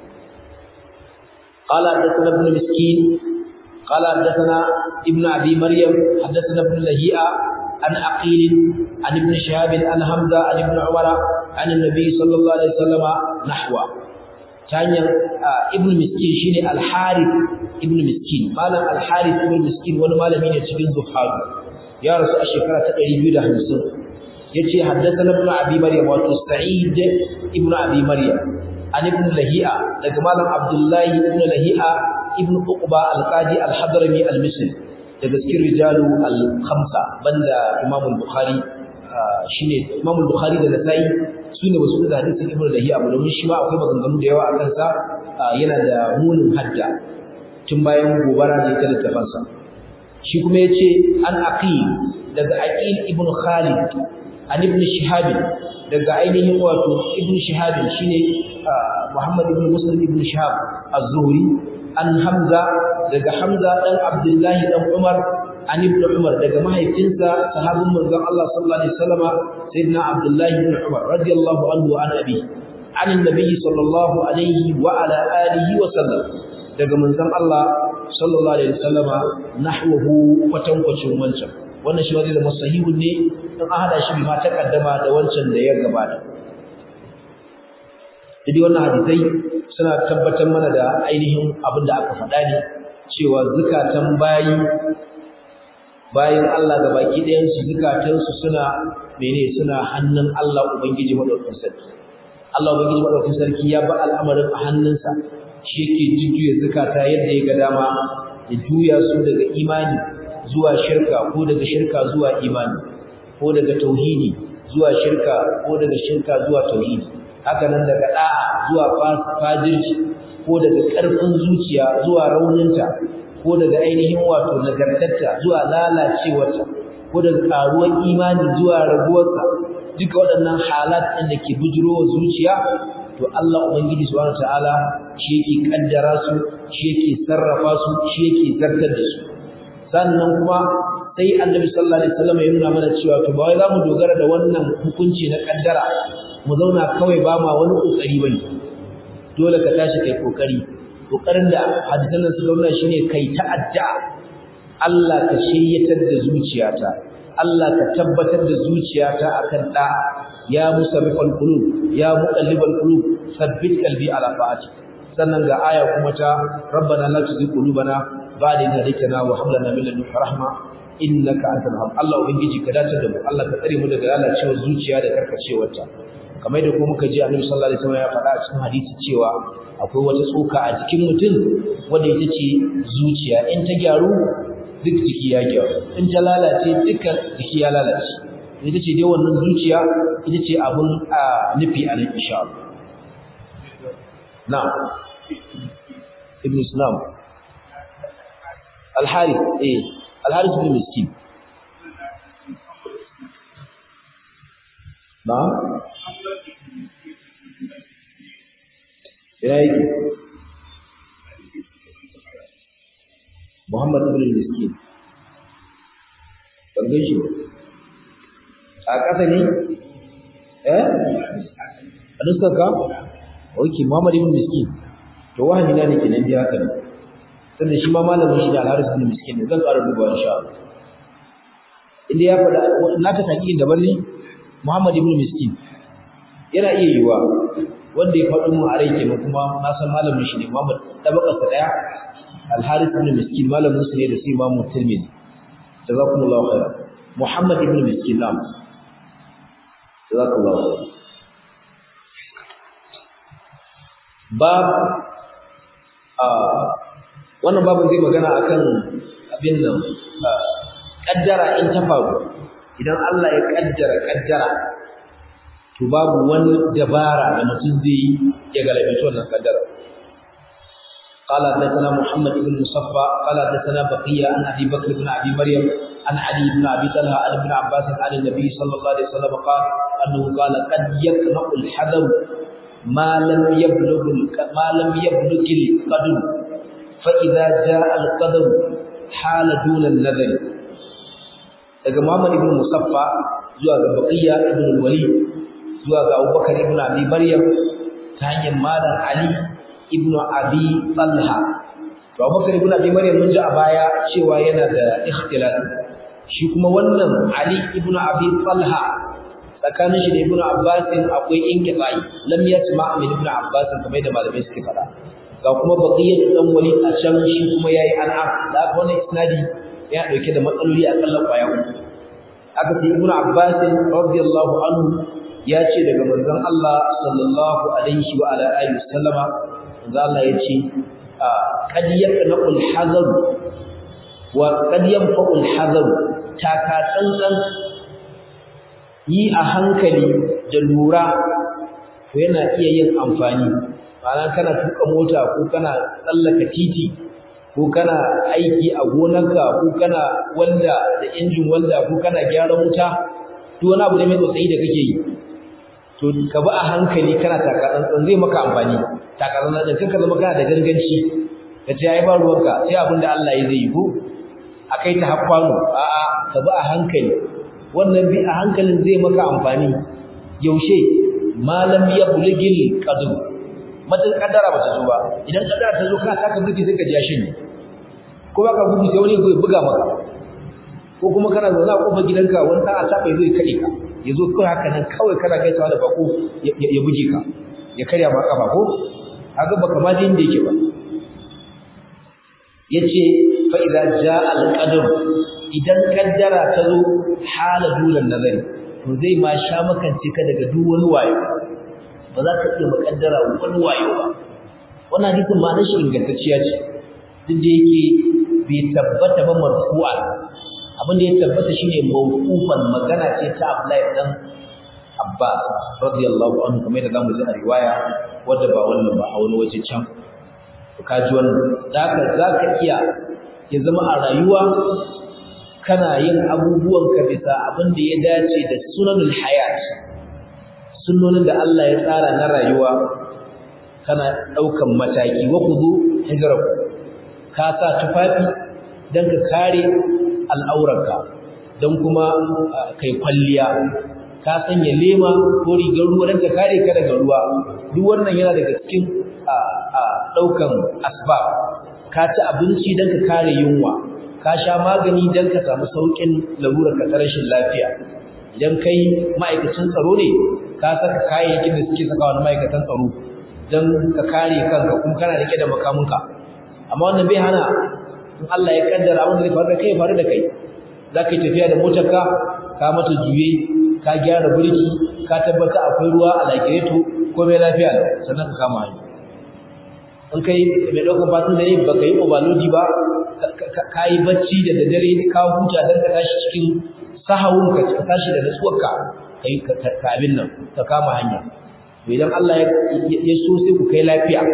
قال حدثنا ابن مسكين قال حدثنا ابن ابي مريم حدثنا ابن لهيئه عن عقيل عن ابن شهاب عن حمزه عن ابن عمر عن النبي صلى الله عليه وسلم نحوه تانيا ابن مسكين شيني الحارث ابن مسكين مالم الحارث ابن مسكين wani malami ne cikin zuhadu ya rasu a shekara ta 250 yace haddathana ibn abi maryam wa sa'id ibn abi maryam an ibn lahi'a daga malam abdullahi ibn lahi'a ibn uqba al-qadi al-hadrami al-misri daga cikin rijalu al-khamsa banda imam al-bukhari shine imam al-bukhari da nasai sune wasu da hadisin ibn lahi'a ba domin shi ma akwai maganganu da yawa akan sa yana da munin hadda tun bayan gobara ne ta littafin sa shi kuma yace an aqil daga aqil ibn khalid an ibn shihab daga ainihin wato ibn shihab shine muhammad ibn muslim ibn shihab az-zuhri an hamza daga hamza dan abdullahi dan umar an ibn umar daga mahaifinsa sahabin manzon Allah sallallahu alaihi wasallama sayyidina abdullahi ibn umar radiyallahu anhu an abi an annabi sallallahu alaihi wa ala alihi wa sallam daga manzon Allah sallallahu alaihi wasallama nahwahu kwatankwacin wancan wannan shi wanda masahihun ne in an hada shi bi ma takaddama da wancan da ya gabata Jadi wannan hadisai suna tabbatar mana da ainihin abin da aka faɗa ne cewa zukatan bayi bayan Allah ga baki ɗayan su zukatan su suna mene suna hannun Allah Ubangiji madaukakin sarki Allah Ubangiji madaukakin sarki ya ba al'amarin a hannunsa shi yake jujjuya zukata yadda ya ga dama ya juya su daga imani zuwa shirka ko daga shirka zuwa imani ko daga tauhidi zuwa shirka ko daga shirka zuwa tauhidi haka nan daga da'a zuwa fajirci ko daga ƙarfin zuciya zuwa rauninta ko daga ainihin wato nagartarta zuwa lalacewarta ko daga ƙaruwar imani zuwa raguwarsa duka waɗannan halat ɗin da ke bujirowa zuciya to Allah ubangiji subhanahu ta'ala shi yake kaddara su shi yake sarrafa su shi yake zartar da su sannan kuma sai annabi sallallahu alaihi wasallam ya nuna mana cewa to ba wai zamu dogara da wannan hukunci na kaddara mu zauna kawai ba ma wani kokari bane dole ka tashi kai kokari kokarin da hadisan nan suka nuna shine kai ta'adda Allah ka shiryatar da zuciyata Allah ka tabbatar da zuciyata akan da ya musarrifal qulub ya muqallibal qulub sabbit qalbi ala ta'ati sannan ga aya kuma ta rabbana la tuzigh qulubana ba'da idh hadaytana wa hab lana min ladunka rahma innaka antal wahhab Allah ubangiji ka dace da mu Allah ka tsare mu daga lalacewar zuciya da karkacewarta kamar da kuma muka ji Annabi sallallahu alaihi wasallam ya faɗa a cikin hadisi cewa akwai wata tsoka a jikin mutum wanda ita ce zuciya in ta gyaru duk jiki ya gyaru in ta lalace dukkan jiki ya lalace ita ce dai wannan zuciya ita ce abun nufi a nan insha Allah na'am ibn islam al-harith eh al-harith bin miskin na'am ya yi Muhammad ibn Miskin ban gan shi a ƙasa ne eh a nuskar ka ok Muhammad ibn Miskin to wahani na ne kenan dai haka ne sannan shi ma malamin shi ne Al-Haris ibn Miskin ne zan ƙara dubawa insha Allah inda ya faɗa na ta taƙiƙin daban ne Muhammad ibn Miskin yana iya yiwa wanda ya faɗo mu a rai kenan kuma na san malamin shi ne Muhammad tabakar sa daya Al-Harith ibn Miskin malamin su ne da su Imam Tirmidhi jazakumullahu khairan Muhammad ibn Miskin nam jazakumullahu khairan bab a wannan babin zai magana akan abin nan kaddara in ta faru idan Allah ya kaddara kaddara to babu wani dabara da mutum zai yi ya galabi wannan kaddara قال حدثنا محمد بن مصفى قال حدثنا بقية عن أبي بكر بن أبي مريم عن علي بن أبي طلحة عن ابن عباس عن النبي صلى الله عليه وسلم قال أنه قال قد يقنع الحذر ما لم يبلغ ما لم يبلغ القدر فإذا جاء القدر حال دون النذر daga Muhammad ibn Musaffa zuwa ga Baqiya ibn al-Walid zuwa ga Abubakar ibn Abi Maryam ta hanyar Malam Ali ibn Abi Talha to Abubakar ibn Abi Maryam mun ji a baya cewa yana da ikhtilaf shi kuma wannan Ali ibn Abi Talha tsakanin shi da Ibn Abbas akwai inqita'i lam yasma min Ibn Abbas kamar da malamai suke fada ga kuma Baqiya dan Walid a can shi kuma yayi an'am da wannan isnadi ya dauke da matsaloli a kallon kwaya uku aka ce ibnu abbas radiyallahu anhu ya ce daga manzon Allah sallallahu alaihi wa ala alihi wasallama manzon Allah ya ce qad yaqnaqul hazar wa qad yanfa'ul hazar taka tsantsan yi a hankali da lura to yana iya yin amfani ma'ana kana tuka mota ko kana tsallaka titi ko kana aiki a gonarka ko kana wanda da injin wanda ko kana gyaran wuta duk wani abu ne mai tsotsayi da kake yi to ka bi a hankali kana taka tsantsan zai maka amfani taka tsantsan kanka zama kana da ganganci ka ce ai ba ruwanka sai abin da Allah ya zai yi ko akai ta hakwano a'a ka bi a hankali wannan bi a hankalin zai maka amfani yaushe malam ya buligil qadr matan kaddara ba ta zo ba idan kaddara ta zo kana taka burki sai ka ji shi ko ba ka gudu sai wani ya buga maka ko kuma kana zaune a kofar gidanka wani ɗan a taɓa ya zo ya kaɗe ka ya zo kawai haka nan kawai kana gaisawa da bako ya buge ka ya karya ma ƙafa ko haka baka ma ji inda yake ba ya ce fa idza jaa al-qadar idan kaddara ta zo hala dulan nazari to zai ma sha makance ka daga duk wani wayo ba za ka iya makaddara wani wayo ba wannan hadisin ma na shi ingantacciya ce duk da yake bai tabbata ba marfu'a abin da ya tabbata shine mawqufan magana ce ta Abdullahi dan Abbas radiyallahu anhu kamar da zamu ji a riwaya wadda ba wannan ba a wani waje can to kaji wannan zaka zaka iya ya zama a rayuwa kana yin abubuwan ka bisa abin da ya dace da sunanul hayat sunnonin da Allah ya tsara na rayuwa kana daukan mataki wa kudu hijraku ka sa tufafi dan ka kare al'aurarka don kuma kai kwalliya ka sanya lema ko rigar ruwa don ka kare ka daga ruwa duk wannan yana daga cikin ɗaukan asbab ka ci abinci don ka kare yunwa ka sha magani don ka samu sauƙin larurar ka rashin lafiya idan kai ma'aikacin tsaro ne ka saka kayayyakin da suke saka wani ma'aikatan tsaro don ka kare kanka kuma kana rike da makamunka amma wannan bai hana in Allah ya kaddara abin da zai faru da kai faru da kai za ka yi tafiya da motarka ka mata juye ka gyara birki ka tabbata akwai ruwa a lagireto ko mai lafiya sannan ka kama hanya in kai mai ɗaukar fasin da ne ba ka yi obalodi ba ka yi bacci da daddare ka huta don ka tashi cikin sahawun ka tashi da natsuwarka ka yi ka abin nan ka kama hanya idan Allah ya so sai ku kai lafiya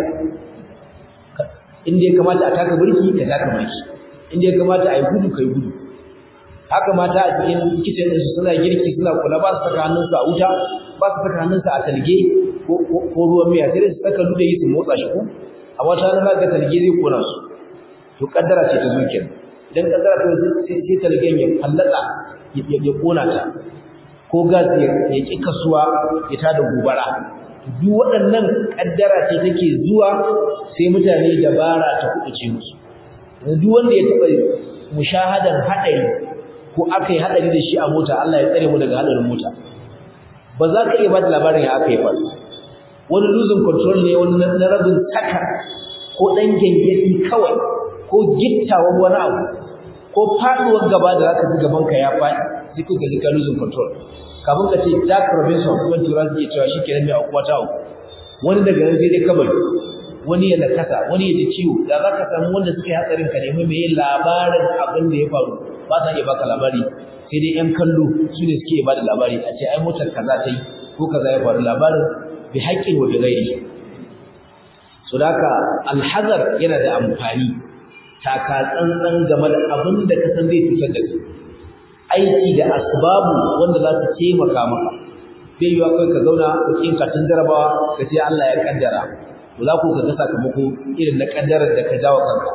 inda ya kamata a taka birki ka taka birki inda ya kamata a yi gudu ka yi gudu haka mata a cikin kicin ɗinsu suna girki suna kula ba su saka hannunsu a wuta ba su saka hannunsu a talge ko ruwan miya sai su saka yi su motsa shi ko a wata rana ga talge zai kona su to kaddara ce ta zuciya idan kaddara ta sai talgen ya fallaka ya kona ta ko gas ya ki kasuwa ya tada gobara duk waɗannan kaddara ce take zuwa sai mutane dabara ta kuɗuce musu duk wanda ya taɓa mushahadan haɗari ko aka yi haɗari da shi a mota Allah ya tsare mu daga haɗarin mota ba za ka iya ba da labarin ya aka yi faru wani losing control ne wani na rabin saka ko ɗan gyangyaɗi kawai ko gittawan wani abu ko faɗuwar gaba da zaka ji gaban ka ya faɗi sai ka gaji ka losing control kafin ka ce Jack Robinson kuma tura su iya cewa shi kenan mai aukuwa ta auku wani daga nan sai dai kabari wani ya nakasa wani ya ji ciwo da za ka samu wanda suka yi hatsarin ka nemi mai labarin abin da ya faru ba sa iya baka labari sai dai yan kallo su ne suke ba da labari a ce ai motar kaza ta yi ko kaza ya faru labarin bi haƙƙin wa bi ghairi so da haka alhazar yana da amfani taka tsantsan game da abin da ka san zai cutar da kai aiki da asbabu wanda za su taimaka maka bai yiwa kai ka zauna ka kin katin jarabawa ka ce Allah ya kaddara to za ku ga sakamako irin na kaddarar da ka jawo kanka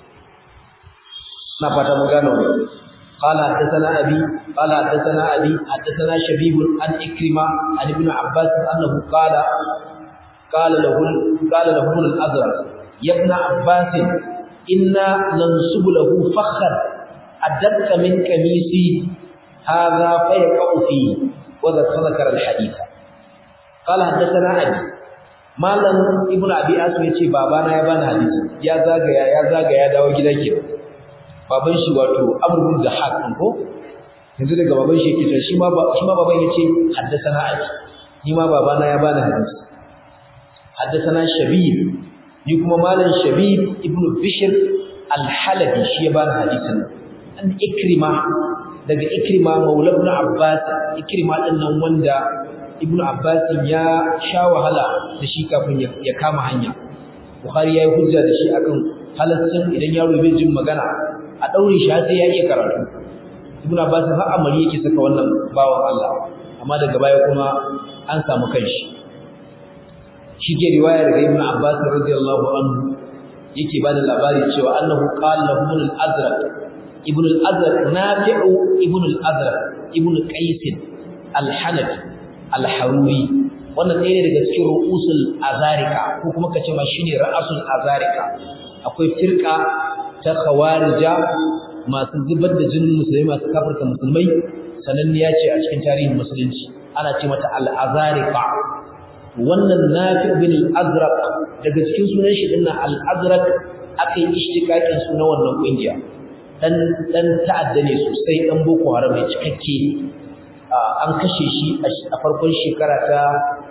na fata mun gano ne قال حدثنا أبي قال حدثنا أبي حدثنا شبيب عن إكرمة عن ابن عباس أنه قال قال له قال له ابن الأزرق يا ابن عباس إنا ننسب له فخر أدق من كميسي هذا فيقع فيه وذكر الحديث قال حدثنا أبي malam ibnu abi asim yace babana ya bani hadisi ya zagaya ya zagaya ya dawo gida ke baban shi wato amr bin dahak din ko yanzu daga baban shi yake shi ma shi ma baban yace haddathana abi ni ma babana ya bani hadisi haddathana shabib ni kuma malam shabib ibnu bishr al-halabi shi ya bani hadisin an ikrima daga ikrima maula ibn abbas ikrima din nan wanda ibn abbas ya sha wahala da shi kafin ya kama hanya bukhari yayi hujja da shi akan halaccin idan yaro bai jin magana a daure shi sai ya iya karatu ibn abbas har amari yake saka wannan bawan Allah amma daga baya kuma an samu kanshi shi ke riwaya daga ibn abbas radiyallahu anhu yake bada labari cewa annahu qala lahu al-azraq ibn al-azraq nafi'u ibn al-azraq ibn qais al-hanafi al-haruri wannan ɗaya ne daga cikin ru'usul azarika ko kuma kace ma shine ra'asul azarika akwai firqa ta khawarija masu zubar da jinin musulmai masu kafirta musulmai sananniya ce a cikin tarihin musulunci ana ce mata al-azarika wannan nafi' bin al-azraq daga cikin sunan shi dinnan al-azraq akai ishtiqaqin sunan wannan kungiya dan dan ta'adda ne sosai dan boko haram ne cikakke an kashe shi a farkon shekara ta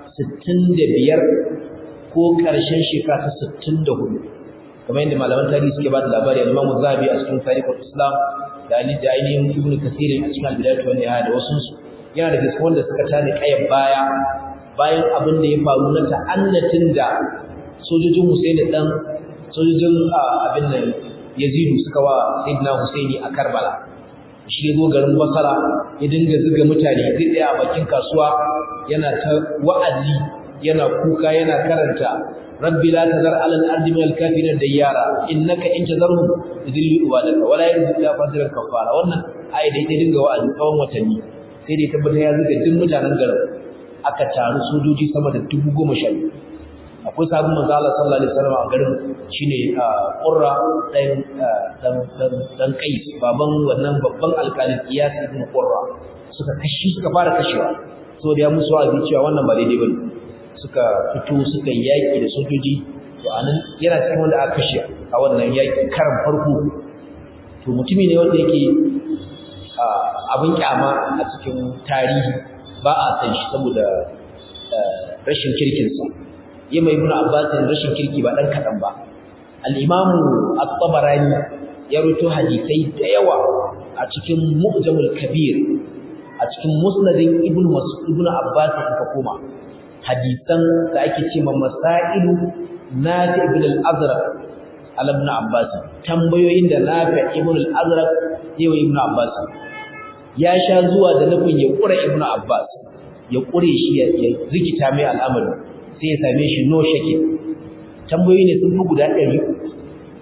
65 ko karshen shekara ta 64 kamar yadda malaman tarihi suke ba da labari al-Imam Zahabi a cikin Tarikhul Islam da Ali da ainihin Ibn Kathir a cikin Al-Bidayah wa Nihaya da wasu su yana da gaskiya wanda suka tare kayan baya bayan abin da ya faru na ta'annatin da sojojin Husaini dan sojojin abin nan Yazidu suka wa Sayyidina Husaini a Karbala shi ya zo garin Basra ya dinga zuga mutane zai tsaya a bakin kasuwa yana ta wa'azi yana kuka yana karanta rabbi la tazar ala al-ardi min al-kafirin dayyara innaka in tazarhum yudillu ibadaka wala yarzuqu illa fasiran kafara wannan ayi da ita dinga wa'azi tsawon watanni sai dai tabbata ya zuga duk mutanen garin aka taru sojoji sama da dubu goma sha biyu akwai sabon manzo Allah sallallahu alaihi wasallam a garin shine Qurra dan dan dan dan Qais baban wannan babban alƙalin Iyas ibn Qurra suka kashi suka fara kashewa so da ya musu wa'azi cewa wannan ba daidai bane suka fito suka yaki da sojoji to anan yana cikin wanda aka kashe a wannan yaki karan farko to mutumi ne wanda yake abin kyama a cikin tarihi ba a san shi saboda rashin kirkinsa yi mai ibn abbas rashin kirki ba dan kadan ba al-imamu at-tabarani ya ruto hadisai da yawa a cikin mu'jamul kabir a cikin musnadin ibn mas'ud ibn abbas ka koma hadisan da ake cewa masailu nafi ibn al-azraq al ibn abbas tambayoyin da nafi ibn al-azraq yayi ibn abbas ya sha zuwa da nufin ya kura ibn abbas ya kure shi ya rikita mai al'amari sai ya same shi no shake tambayoyi ne sun fi guda ɗari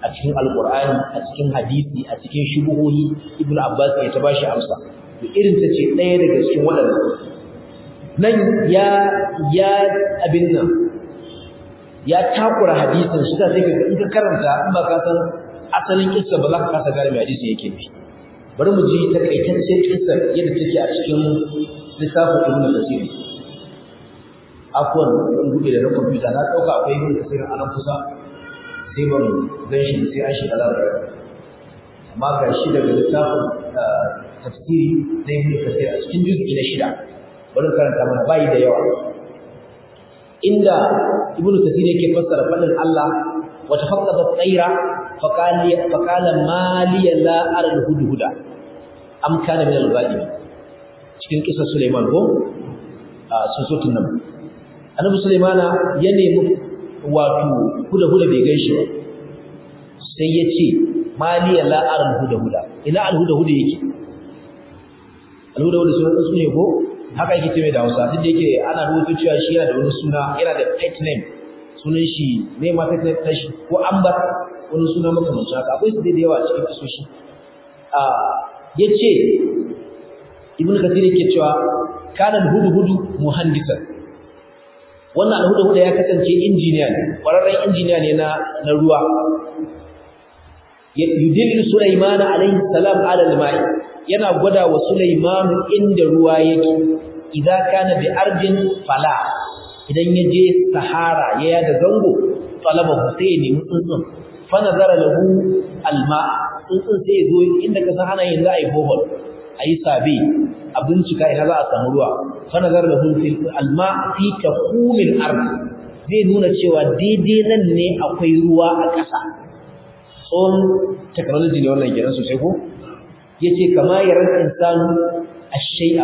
a cikin alqur'ani a cikin hadisi a cikin shubuhohi ibnu abbas ya ta bashi amsa to irin ta ce ɗaya daga cikin waɗannan nan ya ya abin nan ya takura hadisin shi ta sai ka in ka karanta in ba ka san asalin kissa ba za ka kasa gane mai hadisi yake bi bari mu ji takaitaccen kissa yadda take a cikin littafin ibnu kasir afwan in buɗe da na kwamfuta na ɗauka akwai ibnu kasir a nan kusa sai ban gan shi sai an shiga labarai amma ga shi daga littafin tafsiri na ibnu kasir a cikin juz'i na shida bari karanta mana bayi da yawa inda ibnu kasir yake fassara fadin Allah wa tafaqqada tsaira faqala faqala mali la ara al-hudhuda am kana min al-ghalib cikin kisa Sulaiman ko a susutun nan annabi Sulaimana ya nemi wato huda huda bai gaishe ba sai ya ce mali la ara al-hudhuda ina al-hudhuda yake al-hudhuda sunan tsuntsu ne ko haka yake ce mai da Hausa duk da yake ana rubuta cewa shi yana da wani suna yana da pet name sunan shi ne ma pet name ɗin shi ko ambar wani suna makamancin haka akwai su da yawa a cikin kasoshi a yace ibnu kathir yake cewa kana hudu-hudu muhandisan wannan alhuda-huda ya kasance injiniya ne ƙwararren injiniya ne na na ruwa yudillu sulaiman alaihi salam ala al-ma'i yana gwada wa sulaiman inda ruwa yake idan kana bi ardin fala idan ya je sahara ya yada zango talaba sai ne tsuntsun fa nazara lahu alma tsuntsun sai ya zo inda ka san ana yin za a yi bohol a yi sabe a bincika ina za a samu ruwa fa nazara lahu fil alma fi tahumil ard zai nuna cewa daidai nan ne akwai ruwa a ƙasa tsohon technology ne wannan kenan sosai ko yace kama yaran insanu ash-shay'a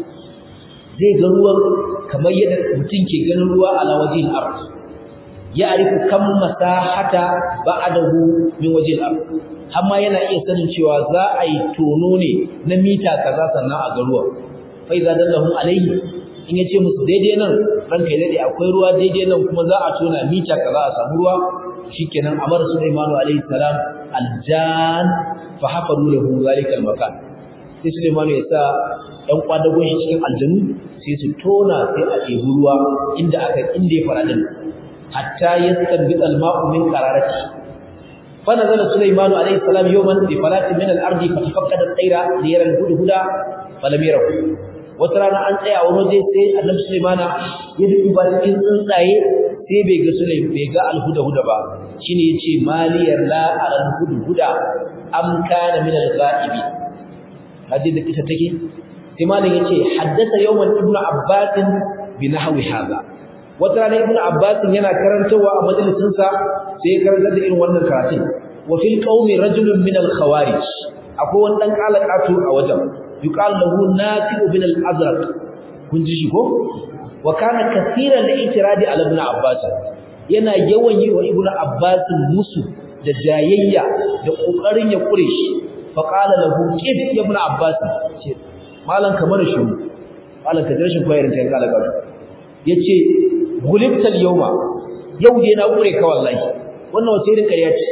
zai ga ruwan kamar yadda mutum ke ganin ruwa ala wajhil ard ya'rifu kam masahata ba'dahu min wajhil ard amma yana iya sanin cewa za a yi tono ne na mita kaza sannan a ga ruwan fa idza dallahum alayhi in yace musu daidai nan ranka ya dade akwai ruwa daidai nan kuma za a tona mita kaza a samu ruwa shikenan amar Sulaiman alayhi salam aljan fa hafaru lahu zalika almakan sai Sulaiman ya sa ɗan kwadagon shi cikin aljanu sai su tona sai a ɗebi ruwa inda aka inda ya fara din hatta yastanbit alma'u min qararati fa nazala Sulaiman alayhi salam yawman bi falatin min al-ardi fa tafaqqada at-tayra li yara al-hudhuda falam yarahu wata rana an tsaya a wani waje sai annabi Sulaiman ya dubi ba cikin tsuntsaye sai bai ga Sulaiman bai ga al-hudhuda ba shine yace maliyar la al-hudhuda am kana min al-ghaibi hadin da kisa take sai malam yace haddatha yawman ibnu abbas bi nahwi hadha wata rana ibnu abbas yana karantawa a majalisin sa sai ya karanta da irin wannan karatun wa fil qaumi rajulun min al-khawarij akwai wani dan kalakatu a wajen yuqal lahu nafi' bin al-azraq kun ji shi ko wa kana kaseeran al-i'tiradi ala ibn abbas yana yawan yi wa ibnu abbas musu da jayayya da kokarin ya kure shi fa qala lahu kif ya ibn abbas ce malan kamar shi malan ka rashin koyar ta kala gaba yace gulibtal yawma yau dai na kure ka wallahi wannan wace irin kariya ce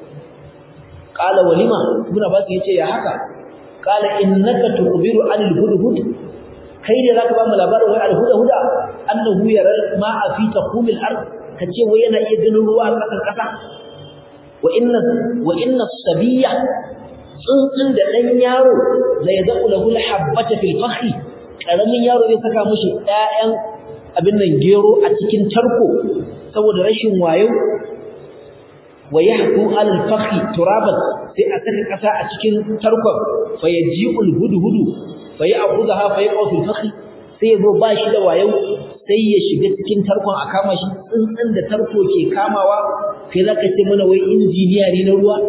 qala walima ibn abbas yace ya haka qala innaka tukhbiru anil hudhud kai da zaka ba mu labarin wai al-hudhuda annahu yara ma'a fi taqumil ard kace wai yana iya ganin ruwa a kasar kasa wa inna wa inna sabiyya tsuntsun da dan yaro la yadqu lahu al-habbata fil fakhi karamin yaro zai saka mushi ɗayan abin nan gero a cikin tarko saboda rashin wayo wa yahku al-fakhi turaban sai a saka kasa a cikin tarkon fa yaji'ul hudhudu fa ya'khudha fa yaqau fil fakhi sai yazo ba shi da wayo sai ya shiga cikin tarkon a kama shi tsuntsun da tarko ke kamawa kai zaka ce mana wai injiniya ne na ruwa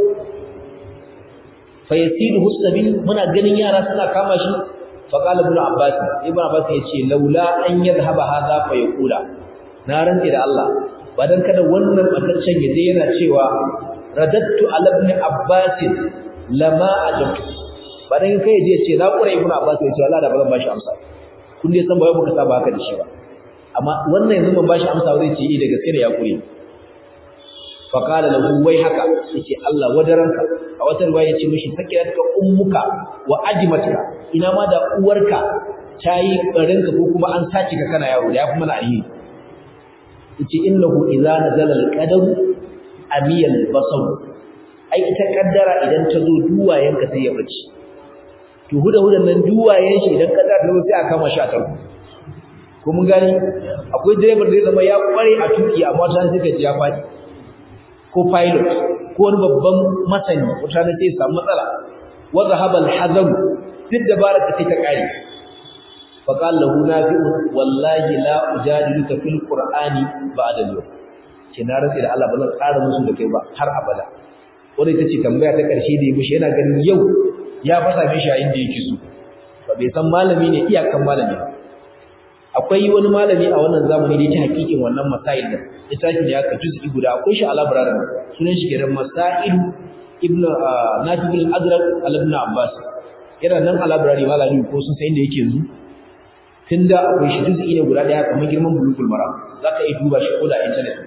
fa yasiluhu sabil muna ganin yara suna kama shi fa qala ibn abbas ibn abbas yace laula an yadhhaba hadha fa yaqula na rantsi da Allah ba dan kada wannan bataccen yaje yana cewa radattu ala ibn abbas lama ajabtu ba dan kai yaje ce na kura ibn abbas yace Allah da ba zan bashi amsa kun dai san ba muka saba haka da shi ba amma wannan yanzu ban bashi amsa zai ce eh da gaske da ya kure fa qala lahu wai haka yace Allah wadaranka a wata riwaya yace mishi sakilatka ummuka wa ajmatka ina ma da uwarka tayi barinka ko kuma an sace ka kana yaro da yafi mana alheri yace innahu idza nazala al-qadar amiyal basar ai ita kaddara idan ta zo duwayenka sai ya bace to huda hudan nan duwayen shi idan kaddara ta zo sai a kama shi a tarko ko mun gani akwai driver da zama ya kware a tuki amma ta sai ka ji ya fadi ko pilot ko wani babban masani wata ne sai samu matsala wa zahaba al-hazam duk dabarar ta ta kare fa qala lahu nafi'u wallahi la ujadiluka fil qur'ani ba'da al-yawm ce na rantsi da Allah ba zan ƙara musu da kai ba har abada wanda ita ce tambaya ta ƙarshe da ya mishi yana ganin yau ya fasa mishi a inda yake so ba bai san malami ne iyakan malami ba akwai wani malami a wannan zamani da yake hakikin wannan masail din littafi ne aka juz'i guda akwai shi a library sunan shi kenan masail ibn nafi bin azraq al-ibn abbas yana nan a library malami ko sun san inda yake yanzu tunda akwai shi juz'i ne guda daya kamar girman bulugul maram zaka iya duba shi ko da internet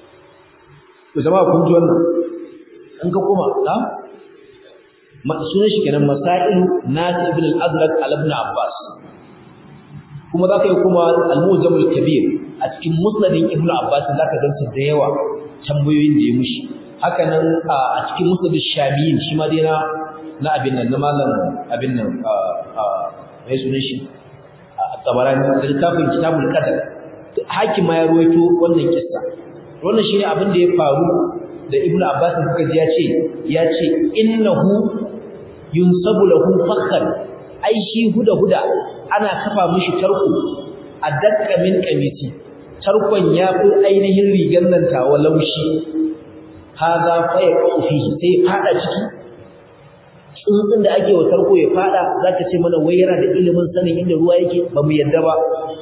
to jama'a kun ji wannan an ka koma ha sunan shi kenan masail nafi ibn al-azraq al-ibn abbas kuma za ka yi kuma al-mujamul kabir a cikin musnadin ibnu abbas za ka gansu da yawa tambayoyin da ya mushi haka nan a cikin musnadin shamiyin shi ma dai na na abin nan na malam abin nan mai sunan shi tabarani da littafin kitabul qadar hakim ma ya ruwaito wannan kissa wannan shine abin da ya faru da ibnu abbas suka ji ya ce ya ce innahu yunsabu lahu fakhan ai shi huda huda ana kafa mishi tarko a dakka min kamiti tarkon ya fi ainihin rigar nan tawa laushi haza fa ya kawo fihi sai fada ciki tsuntsun da ake wa tarko ya fada zaka ce mana wai yana da ilimin sanin inda ruwa yake ba mu yadda ba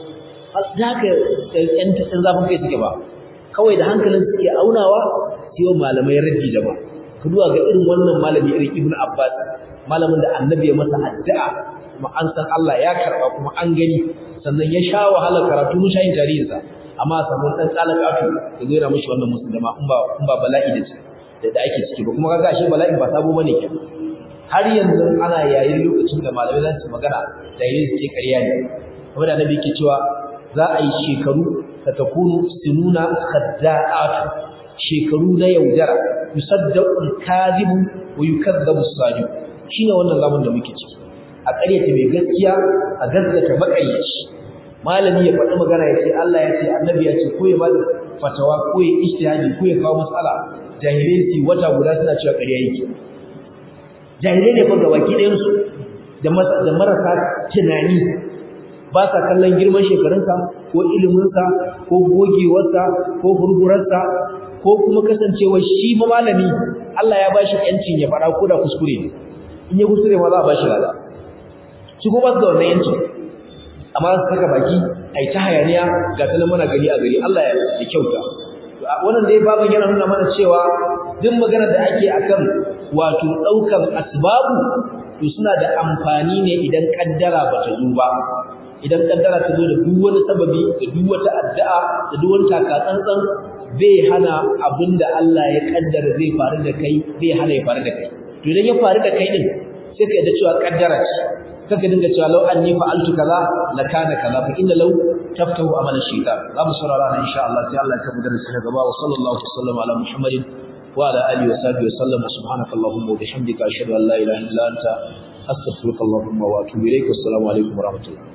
zaka yan tsan zafin kai suke ba kawai da hankalin suke aunawa sai malamai raddi da ba ka duba ga irin wannan malami irin ibnu abbas malamin da annabi ya masa addu'a kuma an san Allah ya karba kuma an gani sannan ya sha wahalar karatu mun shayin tarihinsa amma samu dan tsalakatu da zai ra mishi wannan musulma in ba in ba bala'i da da da ake ciki ba kuma kaga ashe bala'in ba sabo bane ke har yanzu ana yayin lokacin da malamai za su magana da yayin su ce ƙarya ne kuma da annabi yake cewa za a yi shekaru ta takunu sinuna khadda'atu shekaru na yaudara yusaddaqu al-kadhibu wa yukadzabu as-sadiq shine wannan zaman da muke ciki a ƙaryata mai gaskiya a gaskata makayyaci malami ya faɗi magana ya ce Allah ya ce annabi ya ce ko ya bada fatawa ko ya ijtihadi ko ya kawo matsala jahilai su wata guda suna cewa ƙarya yake jahilai ne fa gabaki ɗayan su da da marasa tunani ba sa kallon girman shekarunsa ko iliminsa ko gogewarsa ko hurgurarsa ko kuma kasancewa shi ma malami Allah ya bashi yancin ya faɗa ko da kuskure ne in ya kuskure ma za a bashi lada shi ko ba su da wannan yancin amma su saka baki a yi ta hayaniya ga ta nan mana gari a gari Allah ya kyauta wannan dai baban yana nuna mana cewa duk magana da ake akan wato ɗaukan asbabu to suna da amfani ne idan kaddara ba ta zo ba idan kaddara ta zo da duk wani sababi da duk wata addu'a da duk wani takatsantsan bai hana abinda Allah ya kaddara zai faru da kai bai hana ya faru da kai to idan ya faru da kai din sai ka yadda cewa kaddara ce kaka dinga cewa law anni fa'altu kaza la kana kaza fa inna law taftahu amala shaytan za mu saurara na insha Allah sai Allah ya tabbata da shi gaba wa sallallahu alaihi wasallam ala muhammadin wa ala alihi wa sahbihi wa sallam subhanaka allahumma wa bihamdika ashhadu an la ilaha illa anta astaghfiruka allahumma wa atubu ilaik assalamu alaikum wa rahmatullah